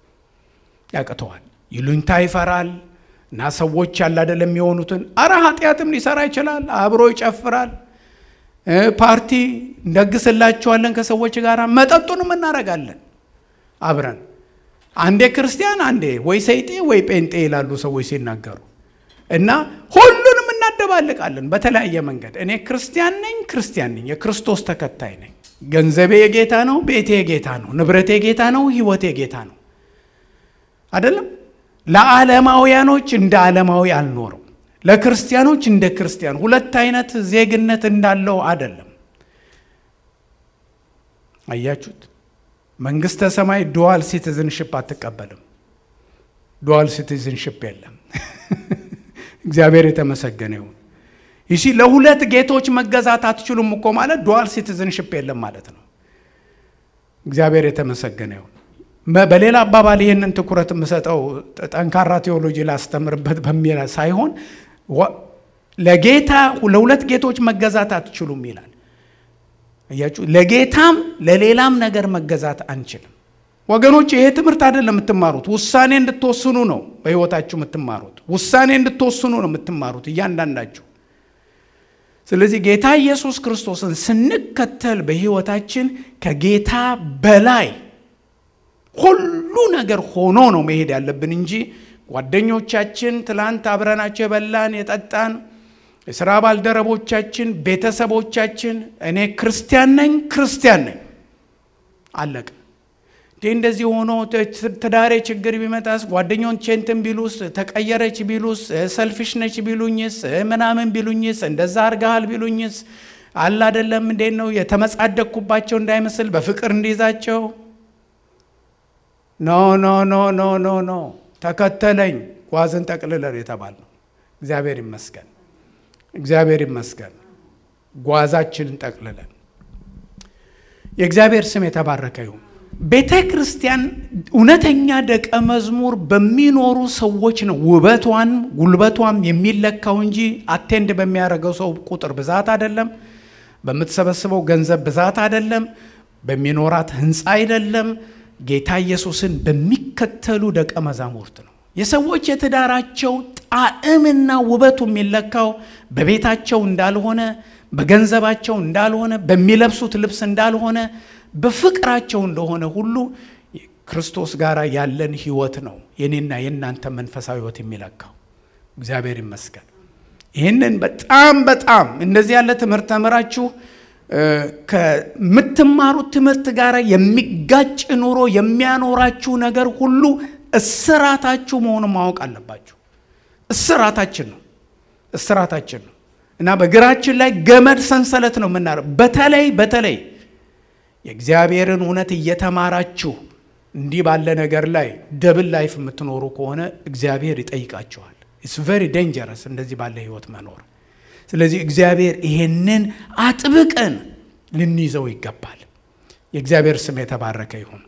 ያቅተዋል። ይሉኝታ ይፈራል እና ሰዎች ያለ አይደለም የሚሆኑትን አረ ኃጢአትም ሊሰራ ይችላል። አብሮ ይጨፍራል። ፓርቲ እንደግስላቸዋለን ከሰዎች ጋር መጠጡንም እናደርጋለን አብረን። አንዴ ክርስቲያን አንዴ ወይ ሰይጤ ወይ ጴንጤ ይላሉ ሰዎች ሲናገሩ እና ሁሉንም እናደባልቃለን በተለያየ መንገድ። እኔ ክርስቲያን ነኝ ክርስቲያን ነኝ የክርስቶስ ተከታይ ነኝ። ገንዘቤ የጌታ ነው፣ ቤቴ የጌታ ነው፣ ንብረቴ የጌታ ነው፣ ህይወቴ የጌታ ነው አይደለም። ለዓለማውያኖች እንደ ዓለማዊ አልኖርም። ለክርስቲያኖች እንደ ክርስቲያን ሁለት አይነት ዜግነት እንዳለው አይደለም። አያችሁት? መንግስተ ሰማይ ዱዋል ሲቲዝንሽፕ አትቀበልም። ዱዋል ሲቲዝንሽፕ የለም። እግዚአብሔር የተመሰገነ ይሁን። ይሺ ለሁለት ጌቶች መገዛት አትችሉም እኮ ማለት ዱዋል ሲቲዝንሽፕ የለም ማለት ነው። እግዚአብሔር የተመሰገነ ይሁን። በሌላ አባባል ይህንን ትኩረት የምሰጠው ጠንካራ ቴዎሎጂ ላስተምርበት በሚል ሳይሆን ለጌታ ለሁለት ጌቶች መገዛት አትችሉም ይላል። እያችሁ ለጌታም ለሌላም ነገር መገዛት አንችልም። ወገኖች ይሄ ትምህርት አይደለም የምትማሩት፣ ውሳኔ እንድትወስኑ ነው በህይወታችሁ የምትማሩት። ውሳኔ እንድትወስኑ ነው የምትማሩት እያንዳንዳችሁ። ስለዚህ ጌታ ኢየሱስ ክርስቶስን ስንከተል በህይወታችን ከጌታ በላይ ሁሉ ነገር ሆኖ ነው መሄድ ያለብን እንጂ ጓደኞቻችን፣ ትላንት አብረናቸው የበላን የጠጣን፣ የስራ ባልደረቦቻችን፣ ቤተሰቦቻችን እኔ ክርስቲያን ነኝ ክርስቲያን ነኝ አለቀ። ይህ እንደዚህ ሆኖ ትዳሬ ችግር ቢመጣስ ጓደኛውን ቼንትን ቢሉስ ተቀየረች ቢሉስ ሰልፊሽ ነች ቢሉኝስ ምናምን ቢሉኝስ እንደዛ አርጋሃል ቢሉኝስ አለ አደለም እንዴት ነው የተመጻደቅኩባቸው እንዳይመስል በፍቅር እንዲይዛቸው ኖ ኖ ኖ ኖ ኖ ኖ ተከተለኝ ጓዝን ጠቅልለን የተባል ነው እግዚአብሔር ይመስገን እግዚአብሔር ይመስገን ጓዛችንን ጠቅልለን የእግዚአብሔር ስም የተባረከ ይሁን ቤተ ክርስቲያን እውነተኛ ደቀ መዝሙር በሚኖሩ ሰዎች ነው ውበቷን ጉልበቷም የሚለካው እንጂ አቴንድ በሚያደርገው ሰው ቁጥር ብዛት አይደለም በምትሰበስበው ገንዘብ ብዛት አይደለም በሚኖራት ህንፃ አይደለም ጌታ ኢየሱስን በሚከተሉ ደቀ መዛሙርት ነው የሰዎች የትዳራቸው ጣዕምና ውበቱ የሚለካው በቤታቸው እንዳልሆነ በገንዘባቸው እንዳልሆነ በሚለብሱት ልብስ እንዳልሆነ በፍቅራቸው እንደሆነ ሁሉ ክርስቶስ ጋር ያለን ህይወት ነው የኔና የእናንተ መንፈሳዊ ህይወት የሚለካው እግዚአብሔር ይመስገን ይህንን በጣም በጣም እንደዚህ ያለ ትምህርት ተምራችሁ ከምትማሩት ትምህርት ጋር የሚጋጭ ኑሮ የሚያኖራችሁ ነገር ሁሉ እስራታችሁ መሆኑን ማወቅ አለባችሁ እስራታችን ነው እስራታችን ነው እና በእግራችን ላይ ገመድ ሰንሰለት ነው የምናረ በተለይ በተለይ የእግዚአብሔርን እውነት እየተማራችሁ እንዲህ ባለ ነገር ላይ ደብል ላይፍ የምትኖሩ ከሆነ እግዚአብሔር ይጠይቃችኋል ኢትስ ቨሪ ዴንጀረስ እንደዚህ ባለ ህይወት መኖር ስለዚህ እግዚአብሔር ይሄንን አጥብቀን ልንይዘው ይገባል የእግዚአብሔር ስም የተባረከ ይሁን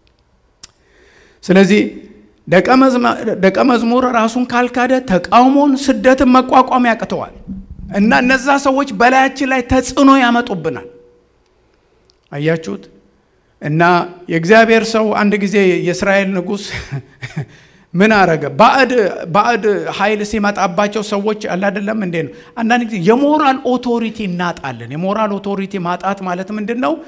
ስለዚህ ደቀ መዝሙር ራሱን ካልካደ ተቃውሞን ስደትን መቋቋም ያቅተዋል እና እነዛ ሰዎች በላያችን ላይ ተጽዕኖ ያመጡብናል አያችሁት እና የእግዚአብሔር ሰው አንድ ጊዜ የእስራኤል ንጉሥ ምን አረገ ባዕድ ኃይል ሲመጣባቸው ሰዎች አላደለም እንዴ ነው አንዳንድ ጊዜ የሞራል ኦቶሪቲ እናጣለን የሞራል ኦቶሪቲ ማጣት ማለት ምንድን ነው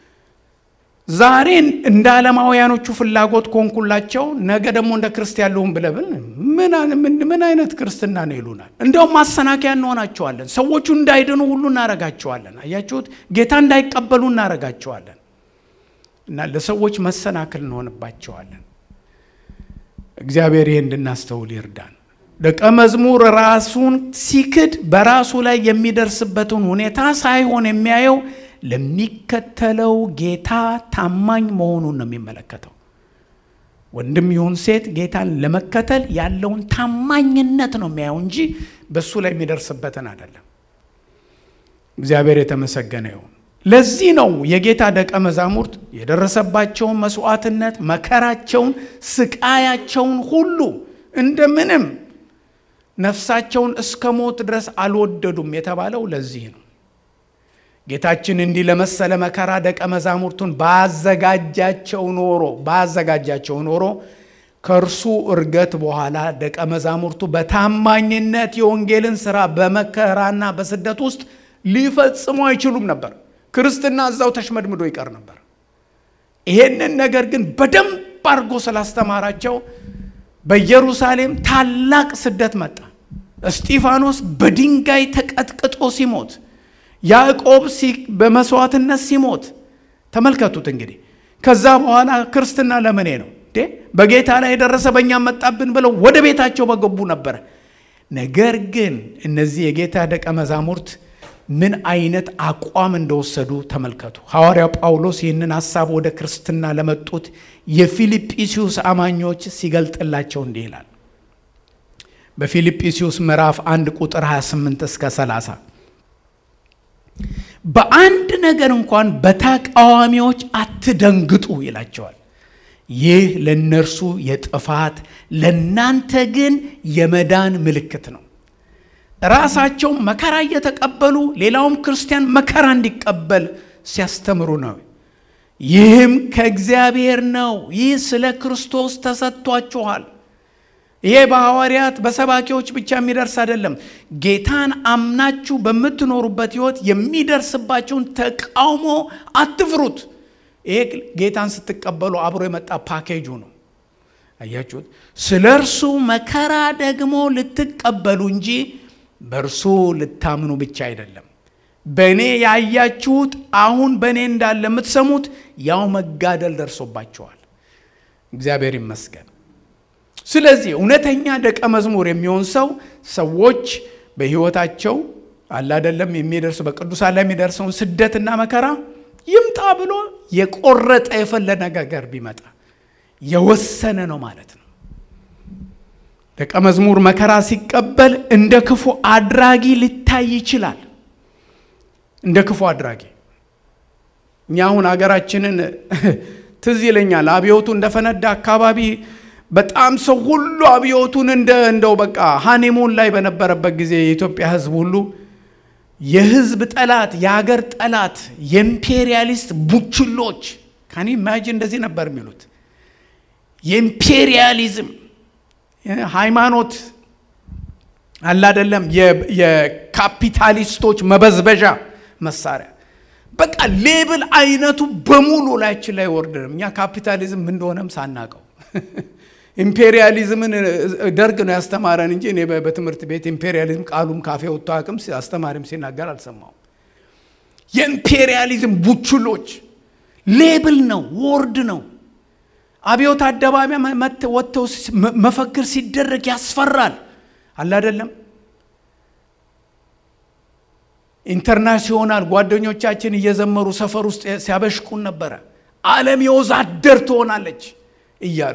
ዛሬን እንደ ዓለማውያኖቹ ፍላጎት ኮንኩላቸው ነገ ደግሞ እንደ ክርስቲያን ልሁን ብለብል ምን አይነት ክርስትና ነው ይሉናል እንዲያውም ማሰናከያ እንሆናቸዋለን ሰዎቹ እንዳይድኑ ሁሉ እናረጋቸዋለን አያችሁት ጌታ እንዳይቀበሉ እናረጋቸዋለን እና ለሰዎች መሰናክል እንሆንባቸዋለን እግዚአብሔር ይህ እንድናስተውል ይርዳን ደቀ መዝሙር ራሱን ሲክድ በራሱ ላይ የሚደርስበትን ሁኔታ ሳይሆን የሚያየው ለሚከተለው ጌታ ታማኝ መሆኑን ነው የሚመለከተው ወንድም ይሁን ሴት ጌታን ለመከተል ያለውን ታማኝነት ነው የሚያየው እንጂ በእሱ ላይ የሚደርስበትን አይደለም እግዚአብሔር የተመሰገነ ይሁን ለዚህ ነው የጌታ ደቀ መዛሙርት የደረሰባቸውን መስዋዕትነት መከራቸውን ስቃያቸውን ሁሉ እንደምንም ነፍሳቸውን እስከ ሞት ድረስ አልወደዱም የተባለው ለዚህ ነው ጌታችን እንዲህ ለመሰለ መከራ ደቀ መዛሙርቱን ባዘጋጃቸው ኖሮ ባዘጋጃቸው ኖሮ ከእርሱ እርገት በኋላ ደቀ መዛሙርቱ በታማኝነት የወንጌልን ስራ በመከራና በስደት ውስጥ ሊፈጽሙ አይችሉም ነበር ክርስትና እዛው ተሽመድምዶ ይቀር ነበር ይሄንን ነገር ግን በደንብ አድርጎ ስላስተማራቸው በኢየሩሳሌም ታላቅ ስደት መጣ እስጢፋኖስ በድንጋይ ተቀጥቅጦ ሲሞት ያዕቆብ በመስዋዕትነት ሲሞት ተመልከቱት እንግዲህ ከዛ በኋላ ክርስትና ለምኔ ነው በጌታ ላይ የደረሰ በእኛም መጣብን ብለው ወደ ቤታቸው በገቡ ነበረ ነገር ግን እነዚህ የጌታ ደቀ መዛሙርት ምን አይነት አቋም እንደወሰዱ ተመልከቱ ሐዋርያው ጳውሎስ ይህንን ሐሳብ ወደ ክርስትና ለመጡት የፊልጵስዩስ አማኞች ሲገልጥላቸው እንዲህ ይላል በፊልጵስዩስ ምዕራፍ 1 ቁጥር 28 እስከ 30 በአንድ ነገር እንኳን በተቃዋሚዎች አትደንግጡ ይላቸዋል ይህ ለእነርሱ የጥፋት ለእናንተ ግን የመዳን ምልክት ነው ራሳቸው መከራ እየተቀበሉ ሌላውም ክርስቲያን መከራ እንዲቀበል ሲያስተምሩ ነው ይህም ከእግዚአብሔር ነው ይህ ስለ ክርስቶስ ተሰጥቷችኋል ይሄ በሐዋርያት በሰባኪዎች ብቻ የሚደርስ አይደለም ጌታን አምናችሁ በምትኖሩበት ህይወት የሚደርስባቸውን ተቃውሞ አትፍሩት ይሄ ጌታን ስትቀበሉ አብሮ የመጣ ፓኬጁ ነው አያችሁት ስለ እርሱ መከራ ደግሞ ልትቀበሉ እንጂ በእርሱ ልታምኑ ብቻ አይደለም በእኔ ያያችሁት አሁን በእኔ እንዳለ የምትሰሙት ያው መጋደል ደርሶባቸዋል እግዚአብሔር ይመስገን። ስለዚህ እውነተኛ ደቀ መዝሙር የሚሆን ሰው ሰዎች በሕይወታቸው አላደለም የሚደርሱ በቅዱሳን ላይ የሚደርሰውን ስደትና መከራ ይምጣ ብሎ የቆረጠ የፈለገ ነገር ቢመጣ የወሰነ ነው ማለት ነው። ደቀ መዝሙር መከራ ሲቀበል እንደ ክፉ አድራጊ ሊታይ ይችላል። እንደ ክፉ አድራጊ እኛ አሁን ሀገራችንን ትዝ ይለኛል። አብዮቱ እንደፈነዳ አካባቢ በጣም ሰው ሁሉ አብዮቱን እንደ እንደው በቃ ሃኒሙን ላይ በነበረበት ጊዜ የኢትዮጵያ ሕዝብ ሁሉ የሕዝብ ጠላት፣ የሀገር ጠላት፣ የኢምፔሪያሊስት ቡችሎች ካኒ ኢማጂን እንደዚህ ነበር የሚሉት የኢምፔሪያሊዝም ሃይማኖት አላደለም የካፒታሊስቶች መበዝበዣ መሳሪያ በቃ ሌብል አይነቱ በሙሉ ላያችን ላይ ወርድንም እኛ ካፒታሊዝም እንደሆነም ሳናቀው ኢምፔሪያሊዝምን ደርግ ነው ያስተማረን እንጂ እኔ በትምህርት ቤት ኢምፔሪያሊዝም ቃሉም ካፌ ወጥቶ አቅም አስተማሪም ሲናገር አልሰማው። የኢምፔሪያሊዝም ቡችሎች ሌብል ነው፣ ወርድ ነው። አብዮት አደባባይ ወጥተው መፈክር ሲደረግ ያስፈራል። አላደለም ኢንተርናሲዮናል ጓደኞቻችን እየዘመሩ ሰፈር ውስጥ ሲያበሽቁን ነበረ። ዓለም የወዛደር ትሆናለች እያሉ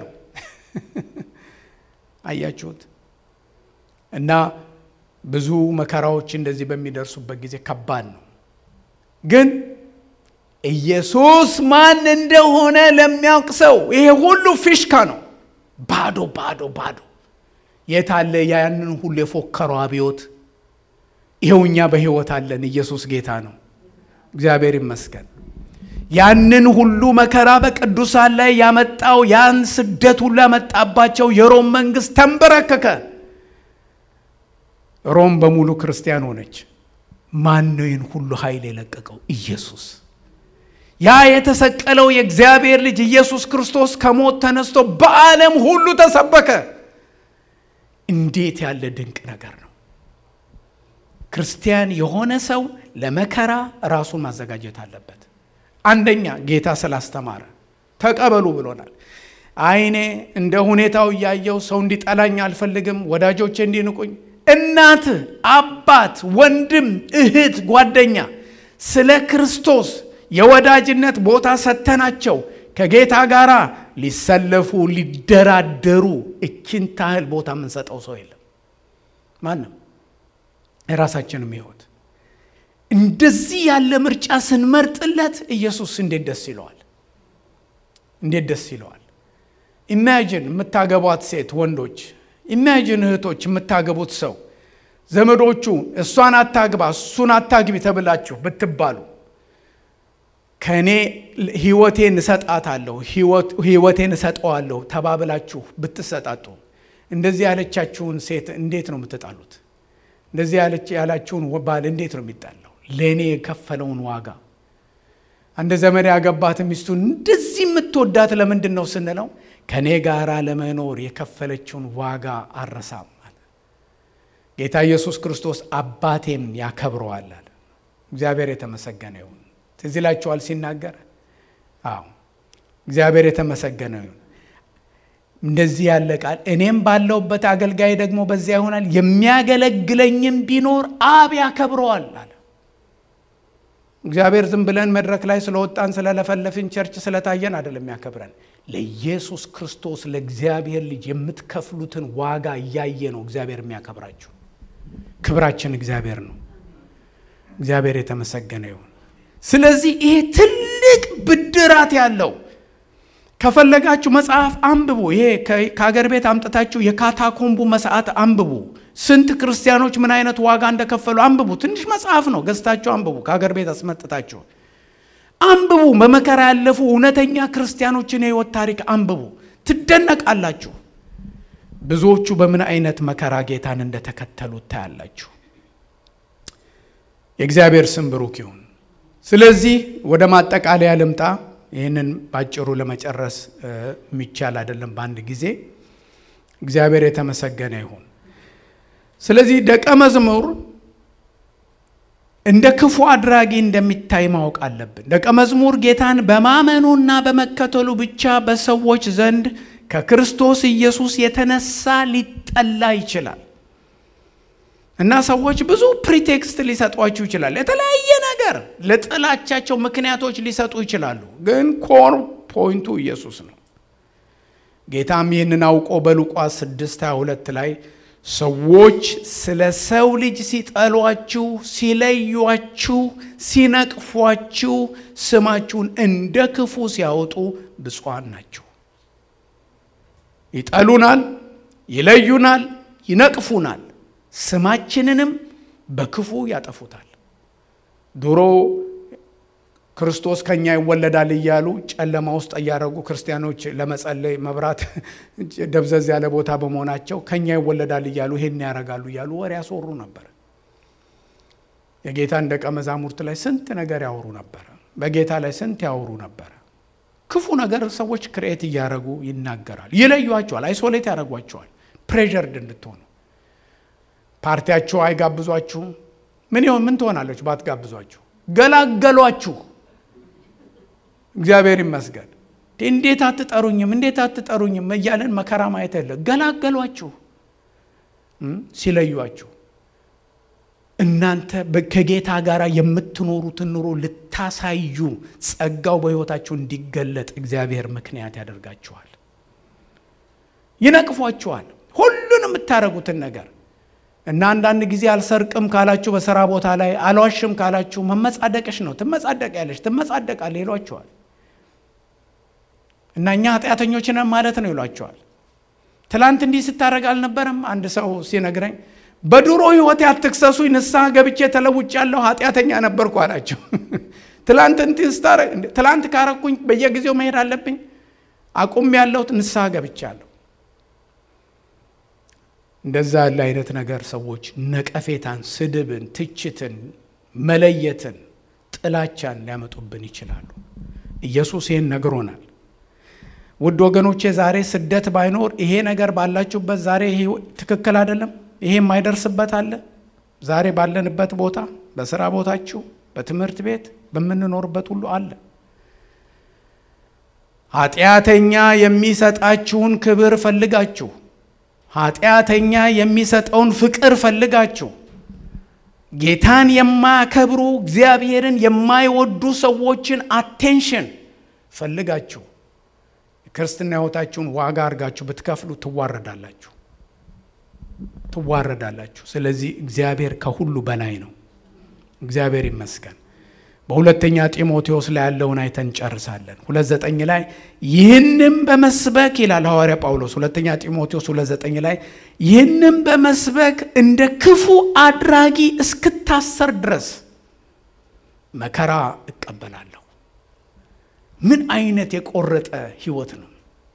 አያችሁት። እና ብዙ መከራዎች እንደዚህ በሚደርሱበት ጊዜ ከባድ ነው። ግን ኢየሱስ ማን እንደሆነ ለሚያውቅ ሰው ይሄ ሁሉ ፊሽካ ነው። ባዶ ባዶ ባዶ። የታለ ያንን ሁሉ የፎከረው አብዮት? ይኸው እኛ በሕይወት አለን። ኢየሱስ ጌታ ነው። እግዚአብሔር ይመስገን። ያንን ሁሉ መከራ በቅዱሳን ላይ ያመጣው ያን ስደት ሁሉ ያመጣባቸው የሮም መንግስት ተንበረከከ። ሮም በሙሉ ክርስቲያን ሆነች። ማን ነው ይህን ሁሉ ኃይል የለቀቀው? ኢየሱስ። ያ የተሰቀለው የእግዚአብሔር ልጅ ኢየሱስ ክርስቶስ ከሞት ተነስቶ በዓለም ሁሉ ተሰበከ። እንዴት ያለ ድንቅ ነገር ነው! ክርስቲያን የሆነ ሰው ለመከራ ራሱን ማዘጋጀት አለበት። አንደኛ ጌታ ስላስተማረ ተቀበሉ ብሎናል። አይኔ እንደ ሁኔታው እያየው ሰው እንዲጠላኝ አልፈልግም፣ ወዳጆቼ እንዲንቁኝ፣ እናት፣ አባት፣ ወንድም፣ እህት፣ ጓደኛ ስለ ክርስቶስ የወዳጅነት ቦታ ሰተናቸው ከጌታ ጋር ሊሰለፉ ሊደራደሩ እችን ታህል ቦታ የምንሰጠው ሰው የለም ማንም የራሳችንም ሕይወት እንደዚህ ያለ ምርጫ ስንመርጥለት ኢየሱስ እንዴት ደስ ይለዋል! እንዴት ደስ ይለዋል! ኢማጂን የምታገቧት ሴት ወንዶች፣ ኢማጂን እህቶች የምታገቡት ሰው ዘመዶቹ እሷን አታግባ እሱን አታግቢ ተብላችሁ ብትባሉ ከእኔ ሕይወቴን እሰጣታለሁ ሕይወቴን እሰጠዋለሁ ተባብላችሁ ብትሰጣጡ እንደዚህ ያለቻችሁን ሴት እንዴት ነው የምትጣሉት? እንደዚህ ያላችሁን ባል እንዴት ነው የሚጣለው? ለእኔ የከፈለውን ዋጋ አንድ ዘመድ ያገባት ሚስቱን እንደዚህ የምትወዳት ለምንድን ነው ስንለው ከእኔ ጋር ለመኖር የከፈለችውን ዋጋ አረሳም አለ። ጌታ ኢየሱስ ክርስቶስ አባቴም ያከብረዋል አለ። እግዚአብሔር የተመሰገነ ይሁን። ትዝ ይላችኋል ሲናገር፣ አዎ እግዚአብሔር የተመሰገነ ይሁን። እንደዚህ ያለ ቃል እኔም ባለውበት አገልጋይ ደግሞ በዚያ ይሆናል፣ የሚያገለግለኝም ቢኖር አብ ያከብረዋል አለ። እግዚአብሔር ዝም ብለን መድረክ ላይ ስለወጣን ስለለፈለፍን ቸርች ስለታየን አይደለም ያከብረን። ለኢየሱስ ክርስቶስ ለእግዚአብሔር ልጅ የምትከፍሉትን ዋጋ እያየ ነው እግዚአብሔር የሚያከብራችሁ። ክብራችን እግዚአብሔር ነው። እግዚአብሔር የተመሰገነ ይሁን። ስለዚህ ይሄ ትልቅ ብድራት ያለው ከፈለጋችሁ መጽሐፍ አንብቡ። ይሄ ከሀገር ቤት አምጥታችሁ የካታኮምቡ መስዓት አንብቡ። ስንት ክርስቲያኖች ምን አይነት ዋጋ እንደከፈሉ አንብቡ። ትንሽ መጽሐፍ ነው፣ ገዝታችሁ አንብቡ። ከሀገር ቤት አስመጥታችሁ አንብቡ። በመከራ ያለፉ እውነተኛ ክርስቲያኖችን የህይወት ታሪክ አንብቡ። ትደነቃላችሁ። ብዙዎቹ በምን አይነት መከራ ጌታን እንደተከተሉ ታያላችሁ። የእግዚአብሔር ስም ብሩክ ይሁን። ስለዚህ ወደ ማጠቃለያ ልምጣ። ይህንን ባጭሩ ለመጨረስ የሚቻል አይደለም በአንድ ጊዜ። እግዚአብሔር የተመሰገነ ይሁን። ስለዚህ ደቀ መዝሙር እንደ ክፉ አድራጊ እንደሚታይ ማወቅ አለብን። ደቀ መዝሙር ጌታን በማመኑና በመከተሉ ብቻ በሰዎች ዘንድ ከክርስቶስ ኢየሱስ የተነሳ ሊጠላ ይችላል እና ሰዎች ብዙ ፕሪቴክስት ሊሰጧችሁ ይችላል። የተለያየ ነገር ለጥላቻቸው ምክንያቶች ሊሰጡ ይችላሉ። ግን ኮር ፖይንቱ ኢየሱስ ነው። ጌታም ይህንን አውቆ በሉቃስ 6 22 ላይ ሰዎች ስለ ሰው ልጅ ሲጠሏችሁ፣ ሲለዩአችሁ፣ ሲነቅፏችሁ፣ ስማችሁን እንደ ክፉ ሲያወጡ ብፁዓን ናችሁ። ይጠሉናል፣ ይለዩናል፣ ይነቅፉናል፣ ስማችንንም በክፉ ያጠፉታል። ድሮ ክርስቶስ ከኛ ይወለዳል እያሉ ጨለማ ውስጥ እያደረጉ ክርስቲያኖች ለመጸለይ መብራት ደብዘዝ ያለ ቦታ በመሆናቸው ከኛ ይወለዳል እያሉ ይሄን ያደርጋሉ እያሉ ወሬ ያስወሩ ነበር። የጌታን ደቀ መዛሙርት ላይ ስንት ነገር ያወሩ ነበረ። በጌታ ላይ ስንት ያወሩ ነበረ። ክፉ ነገር ሰዎች ክርኤት እያደረጉ ይናገራል። ይለዩዋቸዋል፣ አይሶሌት ያደርጓቸዋል። ፕሬዠርድ እንድትሆኑ ፓርቲያችሁ አይጋብዟችሁም። ምን ይሆን ምን ትሆናለች ባትጋብዟችሁ? ገላገሏችሁ። እግዚአብሔር ይመስገን። እንዴት አትጠሩኝም? እንዴት አትጠሩኝም? እያለን መከራ ማየት የለ ገላገሏችሁ፣ ሲለዩአችሁ። እናንተ ከጌታ ጋር የምትኖሩትን ኑሮ ልታሳዩ ጸጋው በሕይወታችሁ እንዲገለጥ እግዚአብሔር ምክንያት ያደርጋችኋል። ይነቅፏችኋል፣ ሁሉን የምታደርጉትን ነገር እና አንዳንድ ጊዜ አልሰርቅም ካላችሁ በስራ ቦታ ላይ አልዋሽም ካላችሁ መመጻደቅሽ ነው። ትመጻደቅ ያለሽ ትመጻደቃለህ ይሏቸዋል። እና እኛ ኃጢአተኞች ነን ማለት ነው ይሏቸዋል። ትላንት እንዲህ ስታደርግ አልነበረም? አንድ ሰው ሲነግረኝ በድሮ ሕይወቴ አትክሰሱኝ፣ ንስሐ ገብቼ ተለውጫለሁ፣ ኃጢአተኛ ነበርኩ አላቸው። ትላንት እንትን ስታረግ ትላንት ካረኩኝ በየጊዜው መሄድ አለብኝ? አቁም ያለሁት ንስሐ ገብቻለሁ። እንደዛ ያለ አይነት ነገር ሰዎች ነቀፌታን፣ ስድብን፣ ትችትን፣ መለየትን፣ ጥላቻን ሊያመጡብን ይችላሉ። ኢየሱስ ይህን ነግሮናል። ውድ ወገኖቼ ዛሬ ስደት ባይኖር ይሄ ነገር ባላችሁበት ዛሬ ይሄ ትክክል አይደለም። ይሄ የማይደርስበት አለ። ዛሬ ባለንበት ቦታ፣ በስራ ቦታችሁ፣ በትምህርት ቤት፣ በምንኖርበት ሁሉ አለ። ኃጢአተኛ የሚሰጣችሁን ክብር ፈልጋችሁ ኃጢአተኛ የሚሰጠውን ፍቅር ፈልጋችሁ ጌታን የማያከብሩ እግዚአብሔርን የማይወዱ ሰዎችን አቴንሽን ፈልጋችሁ ክርስትና ሕይወታችሁን ዋጋ አድርጋችሁ ብትከፍሉ ትዋረዳላችሁ ትዋረዳላችሁ። ስለዚህ እግዚአብሔር ከሁሉ በላይ ነው። እግዚአብሔር ይመስገን። በሁለተኛ ጢሞቴዎስ ላይ ያለውን አይተን እንጨርሳለን። ሁለት ዘጠኝ ላይ ይህንም በመስበክ ይላል ሐዋርያ ጳውሎስ ሁለተኛ ጢሞቴዎስ ሁለት ዘጠኝ ላይ ይህንም በመስበክ እንደ ክፉ አድራጊ እስክታሰር ድረስ መከራ እቀበላለሁ። ምን አይነት የቆረጠ ህይወት ነው!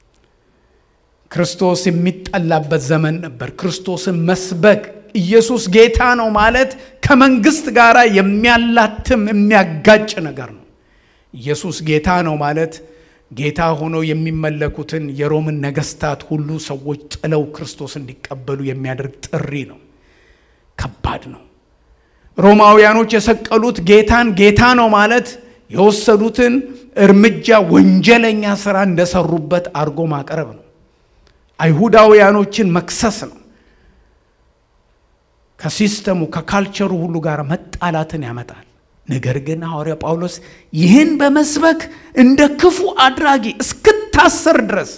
ክርስቶስ የሚጠላበት ዘመን ነበር። ክርስቶስን መስበክ ኢየሱስ ጌታ ነው ማለት ከመንግስት ጋር የሚያላትም የሚያጋጭ ነገር ነው። ኢየሱስ ጌታ ነው ማለት ጌታ ሆኖ የሚመለኩትን የሮምን ነገስታት ሁሉ ሰዎች ጥለው ክርስቶስ እንዲቀበሉ የሚያደርግ ጥሪ ነው። ከባድ ነው። ሮማውያኖች የሰቀሉት ጌታን ጌታ ነው ማለት የወሰዱትን እርምጃ ወንጀለኛ ስራ እንደሰሩበት አድርጎ ማቅረብ ነው። አይሁዳውያኖችን መክሰስ ነው። ከሲስተሙ ከካልቸሩ ሁሉ ጋር መጣላትን ያመጣል። ነገር ግን ሐዋርያ ጳውሎስ ይህን በመስበክ እንደ ክፉ አድራጊ እስክታሰር ድረስ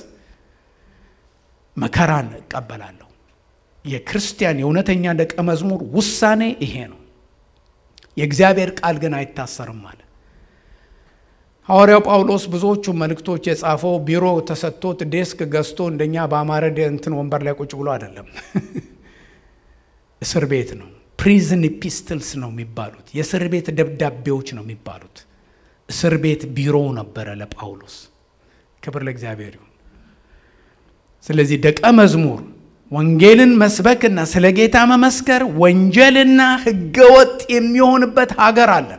መከራን እቀበላለሁ። የክርስቲያን የእውነተኛ ደቀ መዝሙር ውሳኔ ይሄ ነው። የእግዚአብሔር ቃል ግን አይታሰርም አለ። ሐዋርያው ጳውሎስ ብዙዎቹ መልእክቶች የጻፈው ቢሮ ተሰጥቶት ዴስክ ገዝቶ እንደኛ በአማረ እንትን ወንበር ላይ ቁጭ ብሎ አይደለም። እስር ቤት ነው። ፕሪዝን ኢፒስትልስ ነው የሚባሉት። የእስር ቤት ደብዳቤዎች ነው የሚባሉት። እስር ቤት ቢሮው ነበረ ለጳውሎስ። ክብር ለእግዚአብሔር ይሁን። ስለዚህ ደቀ መዝሙር ወንጌልን መስበክና ስለ ጌታ መመስከር ወንጀልና ሕገወጥ የሚሆንበት ሀገር አለ።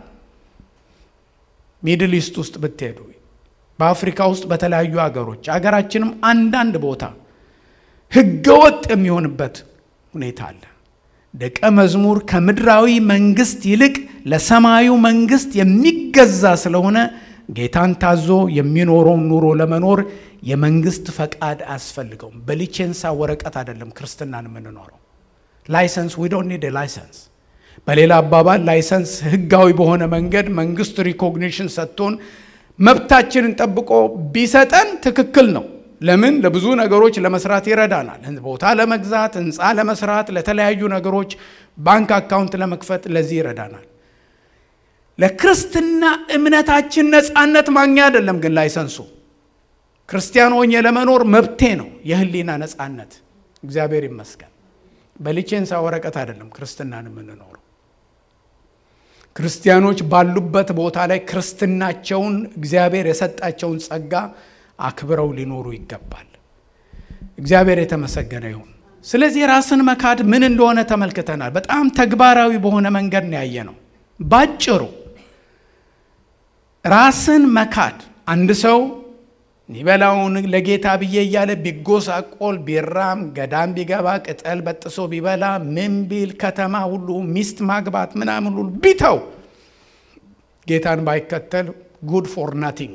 ሚድል ኢስት ውስጥ ብትሄዱ፣ በአፍሪካ ውስጥ በተለያዩ ሀገሮች፣ ሀገራችንም አንዳንድ ቦታ ሕገወጥ የሚሆንበት ሁኔታ አለ። ደቀ መዝሙር ከምድራዊ መንግስት ይልቅ ለሰማዩ መንግስት የሚገዛ ስለሆነ ጌታን ታዞ የሚኖረውን ኑሮ ለመኖር የመንግስት ፈቃድ አያስፈልገውም። በሊቼንሳ ወረቀት አይደለም ክርስትናን የምንኖረው። ላይሰንስ ዊ ዶንት ኒድ ላይሰንስ። በሌላ አባባል ላይሰንስ ህጋዊ በሆነ መንገድ መንግስት ሪኮግኒሽን ሰጥቶን መብታችንን ጠብቆ ቢሰጠን ትክክል ነው። ለምን ለብዙ ነገሮች ለመስራት ይረዳናል። ቦታ ለመግዛት፣ ህንፃ ለመስራት፣ ለተለያዩ ነገሮች ባንክ አካውንት ለመክፈት ለዚህ ይረዳናል። ለክርስትና እምነታችን ነፃነት ማግኛ አይደለም ግን ላይሰንሱ ክርስቲያን ሆኜ ለመኖር መብቴ ነው፣ የህሊና ነፃነት። እግዚአብሔር ይመስገን። በሊቼንሳ ወረቀት አይደለም ክርስትናን የምንኖረው። ክርስቲያኖች ባሉበት ቦታ ላይ ክርስትናቸውን እግዚአብሔር የሰጣቸውን ጸጋ አክብረው ሊኖሩ ይገባል። እግዚአብሔር የተመሰገነ ይሁን። ስለዚህ ራስን መካድ ምን እንደሆነ ተመልክተናል። በጣም ተግባራዊ በሆነ መንገድ ነው ያየ ነው። ባጭሩ ራስን መካድ አንድ ሰው የሚበላውን ለጌታ ብዬ እያለ ቢጎሳቆል ቢራም ገዳም ቢገባ ቅጠል በጥሶ ቢበላ ምን ቢል ከተማ ሁሉ ሚስት ማግባት ምናምን ሁሉ ቢተው ጌታን ባይከተል ጉድ ፎር ናቲንግ።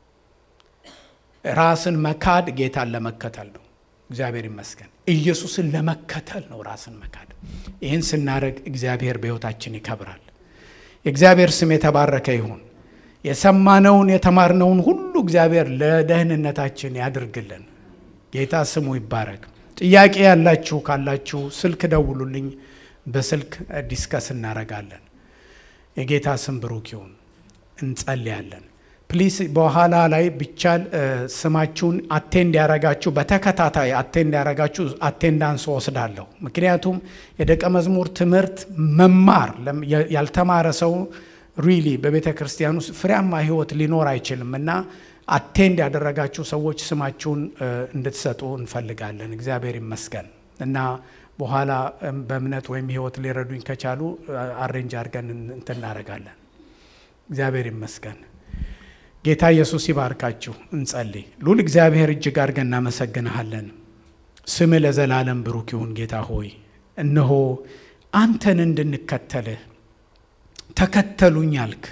ራስን መካድ ጌታን ለመከተል ነው። እግዚአብሔር ይመስገን። ኢየሱስን ለመከተል ነው ራስን መካድ። ይህን ስናደርግ እግዚአብሔር በሕይወታችን ይከብራል። የእግዚአብሔር ስም የተባረከ ይሁን። የሰማነውን የተማርነውን ሁሉ እግዚአብሔር ለደህንነታችን ያድርግልን። ጌታ ስሙ ይባረክ። ጥያቄ ያላችሁ ካላችሁ ስልክ ደውሉልኝ። በስልክ ዲስከስ እናረጋለን። የጌታ ስም ብሩክ ይሁን። እንጸልያለን። ፕሊስ በኋላ ላይ ቢቻል ስማችሁን አቴንድ ያረጋችሁ በተከታታይ አቴንድ ያረጋችሁ አቴንዳንስ ወስዳለሁ። ምክንያቱም የደቀ መዝሙር ትምህርት መማር ያልተማረ ሰው ሪሊ በቤተ ክርስቲያን ውስጥ ፍሬያማ ሕይወት ሊኖር አይችልም እና አቴንድ ያደረጋችሁ ሰዎች ስማችሁን እንድትሰጡ እንፈልጋለን። እግዚአብሔር ይመስገን እና በኋላ በእምነት ወይም ሕይወት ሊረዱኝ ከቻሉ አሬንጅ አድርገን እንትን እናደርጋለን። እግዚአብሔር ይመስገን። ጌታ ኢየሱስ ይባርካችሁ። እንጸልይ። ሉል እግዚአብሔር እጅግ አድርገን እናመሰግንሃለን። ስምህ ለዘላለም ብሩክ ይሁን። ጌታ ሆይ እነሆ አንተን እንድንከተልህ ተከተሉኝ አልክ።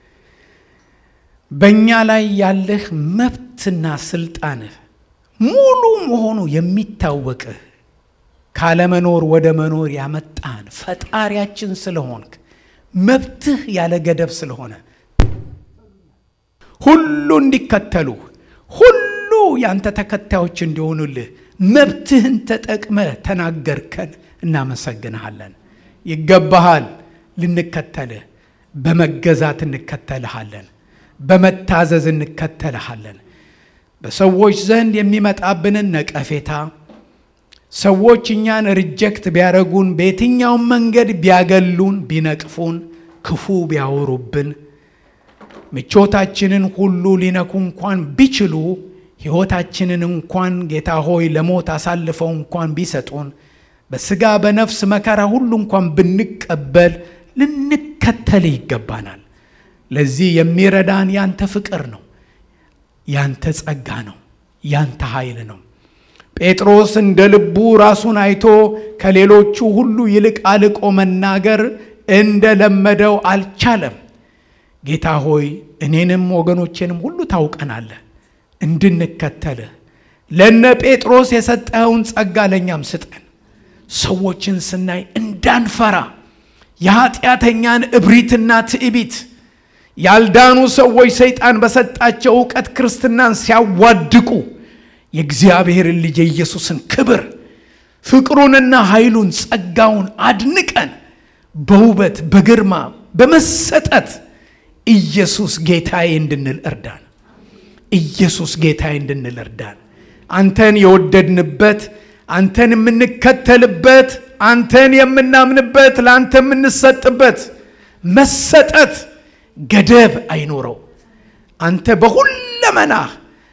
በእኛ ላይ ያለህ መብትና ስልጣንህ ሙሉ መሆኑ የሚታወቅህ ካለመኖር ወደ መኖር ያመጣን ፈጣሪያችን ስለሆንክ መብትህ ያለ ገደብ ስለሆነ ሁሉ እንዲከተሉህ ሁሉ ያንተ ተከታዮች እንዲሆኑልህ መብትህን ተጠቅመህ ተናገርከን። እናመሰግንሃለን። ይገባሃል ልንከተልህ በመገዛት እንከተልሃለን። በመታዘዝ እንከተልሃለን። በሰዎች ዘንድ የሚመጣብንን ነቀፌታ ሰዎች እኛን ሪጀክት ቢያደረጉን፣ በየትኛውም መንገድ ቢያገሉን፣ ቢነቅፉን፣ ክፉ ቢያወሩብን፣ ምቾታችንን ሁሉ ሊነኩ እንኳን ቢችሉ፣ ሕይወታችንን እንኳን ጌታ ሆይ ለሞት አሳልፈው እንኳን ቢሰጡን፣ በስጋ በነፍስ መከራ ሁሉ እንኳን ብንቀበል ልንከተል ይገባናል። ለዚህ የሚረዳን ያንተ ፍቅር ነው፣ ያንተ ጸጋ ነው፣ ያንተ ኃይል ነው። ጴጥሮስ እንደ ልቡ ራሱን አይቶ ከሌሎቹ ሁሉ ይልቅ አልቆ መናገር እንደለመደው አልቻለም። ጌታ ሆይ እኔንም ወገኖቼንም ሁሉ ታውቀናለህ፣ እንድንከተልህ ለነ ጴጥሮስ የሰጠኸውን ጸጋ ለእኛም ስጠን። ሰዎችን ስናይ እንዳንፈራ የኃጢአተኛን እብሪትና ትዕቢት ያልዳኑ ሰዎች ሰይጣን በሰጣቸው እውቀት ክርስትናን ሲያዋድቁ የእግዚአብሔርን ልጅ የኢየሱስን ክብር ፍቅሩንና ኃይሉን ጸጋውን አድንቀን በውበት በግርማ በመሰጠት ኢየሱስ ጌታዬ እንድንል እርዳን። ኢየሱስ ጌታዬ እንድንል እርዳን። አንተን የወደድንበት አንተን የምንከተልበት አንተን የምናምንበት ለአንተ የምንሰጥበት መሰጠት ገደብ አይኖረው። አንተ በሁለመናህ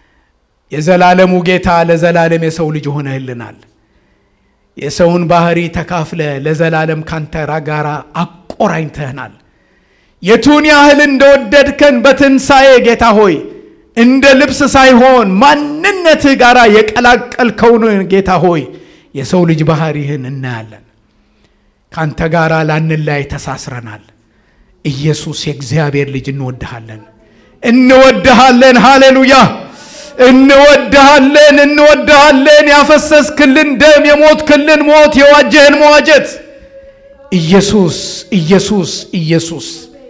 የዘላለሙ ጌታ ለዘላለም የሰው ልጅ ሆነህልናል። የሰውን ባህሪ ተካፍለ ለዘላለም ካንተ ጋር አቆራኝተህናል። የቱን ያህል እንደወደድከን በትንሣኤ ጌታ ሆይ እንደ ልብስ ሳይሆን ማንነትህ ጋር የቀላቀልከውን ጌታ ሆይ የሰው ልጅ ባህሪህን እናያለን። ካንተ ጋር ላንላይ ተሳስረናል። ኢየሱስ የእግዚአብሔር ልጅ እንወድሃለን፣ እንወድሃለን። ሃሌሉያ! እንወድሃለን፣ እንወድሃለን። ያፈሰስክልን ደም፣ የሞትክልን ሞት፣ የዋጀህን መዋጀት ኢየሱስ ኢየሱስ ኢየሱስ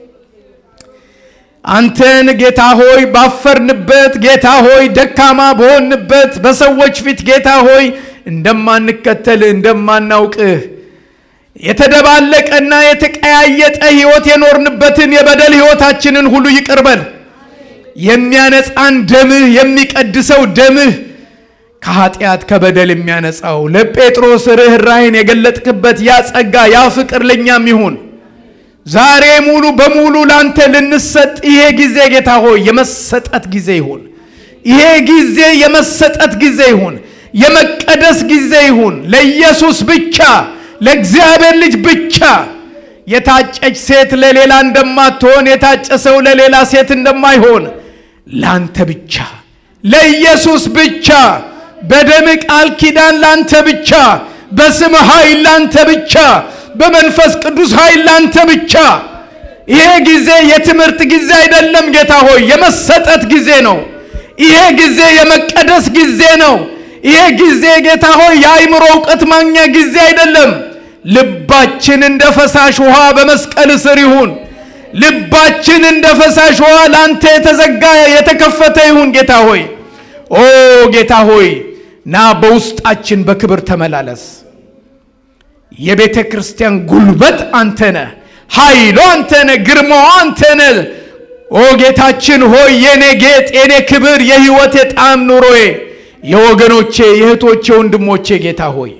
አንተን ጌታ ሆይ ባፈርንበት ጌታ ሆይ ደካማ በሆንበት በሰዎች ፊት ጌታ ሆይ እንደማንከተልህ እንደማናውቅህ የተደባለቀና የተቀያየጠ ሕይወት የኖርንበትን የበደል ሕይወታችንን ሁሉ ይቅርበል። የሚያነጻን ደምህ የሚቀድሰው ደምህ ከኃጢአት ከበደል የሚያነጻው ለጴጥሮስ ርኅራይን የገለጥክበት ያ ጸጋ ያ ፍቅር ለእኛም ይሁን። ዛሬ ሙሉ በሙሉ ላንተ ልንሰጥ ይሄ ጊዜ ጌታ ሆይ የመሰጠት ጊዜ ይሁን። ይሄ ጊዜ የመሰጠት ጊዜ ይሁን። የመቀደስ ጊዜ ይሁን። ለኢየሱስ ብቻ ለእግዚአብሔር ልጅ ብቻ። የታጨች ሴት ለሌላ እንደማትሆን የታጨ ሰው ለሌላ ሴት እንደማይሆን ላንተ ብቻ ለኢየሱስ ብቻ በደም ቃል ኪዳን ላንተ ብቻ በስም ኃይል ላንተ ብቻ በመንፈስ ቅዱስ ኃይል ላንተ ብቻ። ይሄ ጊዜ የትምህርት ጊዜ አይደለም ጌታ ሆይ የመሰጠት ጊዜ ነው። ይሄ ጊዜ የመቀደስ ጊዜ ነው። ይሄ ጊዜ ጌታ ሆይ የአይምሮ እውቀት ማግኛ ጊዜ አይደለም። ልባችን እንደ ፈሳሽ ውሃ በመስቀል ስር ይሁን። ልባችን እንደ ፈሳሽ ውሃ ለአንተ የተዘጋ የተከፈተ ይሁን ጌታ ሆይ ኦ ጌታ ሆይ ና በውስጣችን በክብር ተመላለስ። የቤተ ክርስቲያን ጉልበት አንተ ነህ፣ ኃይሉ አንተ ነህ፣ ግርማው አንተ ነህ። ኦ ጌታችን ሆይ የኔ ጌጥ፣ የኔ ክብር፣ የሕይወቴ ጣዕም ኑሮዬ፣ የወገኖቼ የእህቶቼ ወንድሞቼ ጌታ ሆይ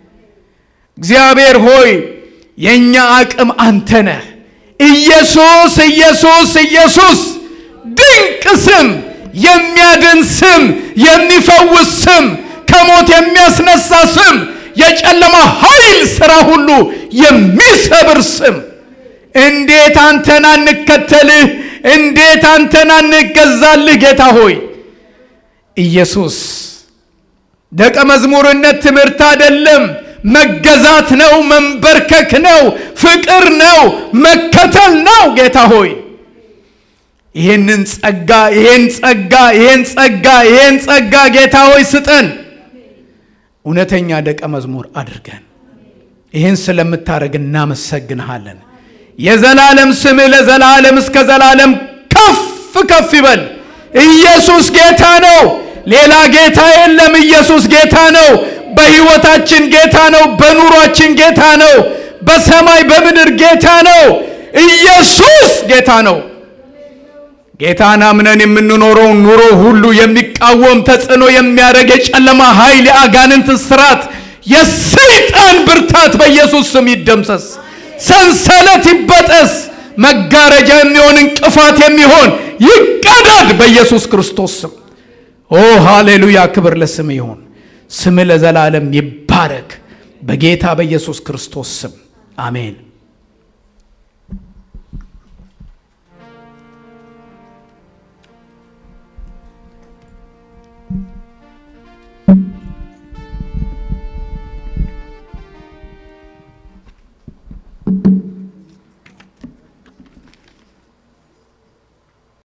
እግዚአብሔር ሆይ የእኛ አቅም አንተ ነህ። ኢየሱስ ኢየሱስ ኢየሱስ ድንቅ ስም፣ የሚያድን ስም፣ የሚፈውስ ስም፣ ከሞት የሚያስነሳ ስም፣ የጨለማ ኃይል ሥራ ሁሉ የሚሰብር ስም። እንዴት አንተን አንከተልህ? እንዴት አንተን አንገዛልህ? ጌታ ሆይ ኢየሱስ ደቀ መዝሙርነት ትምህርት አይደለም፣ መገዛት ነው፣ መንበርከክ ነው፣ ፍቅር ነው፣ መከተል ነው። ጌታ ሆይ ይህንን ጸጋ ይህን ጸጋ ይህን ጸጋ ይህን ጸጋ ጌታ ሆይ ስጠን። እውነተኛ ደቀ መዝሙር አድርገን። ይህን ስለምታደርግ እናመሰግንሃለን። የዘላለም ስምህ ለዘላለም እስከ ዘላለም ከፍ ከፍ ይበል። ኢየሱስ ጌታ ነው። ሌላ ጌታ የለም። ኢየሱስ ጌታ ነው። በሕይወታችን ጌታ ነው። በኑሯችን ጌታ ነው። በሰማይ በምድር ጌታ ነው። ኢየሱስ ጌታ ነው። ጌታን አምነን የምንኖረው ኑሮ ሁሉ የሚቃወም ተጽዕኖ የሚያደርግ የጨለማ ኃይል፣ የአጋንንት ስራት፣ የሰይጣን ብርታት በኢየሱስ ስም ይደምሰስ። ሰንሰለት ይበጠስ። መጋረጃ የሚሆን እንቅፋት የሚሆን ይቀደድ በኢየሱስ ክርስቶስ ስም። ኦ ሃሌሉያ! ክብር ለስም ይሁን። ስም ለዘላለም ይባረክ። በጌታ በኢየሱስ ክርስቶስ ስም አሜን።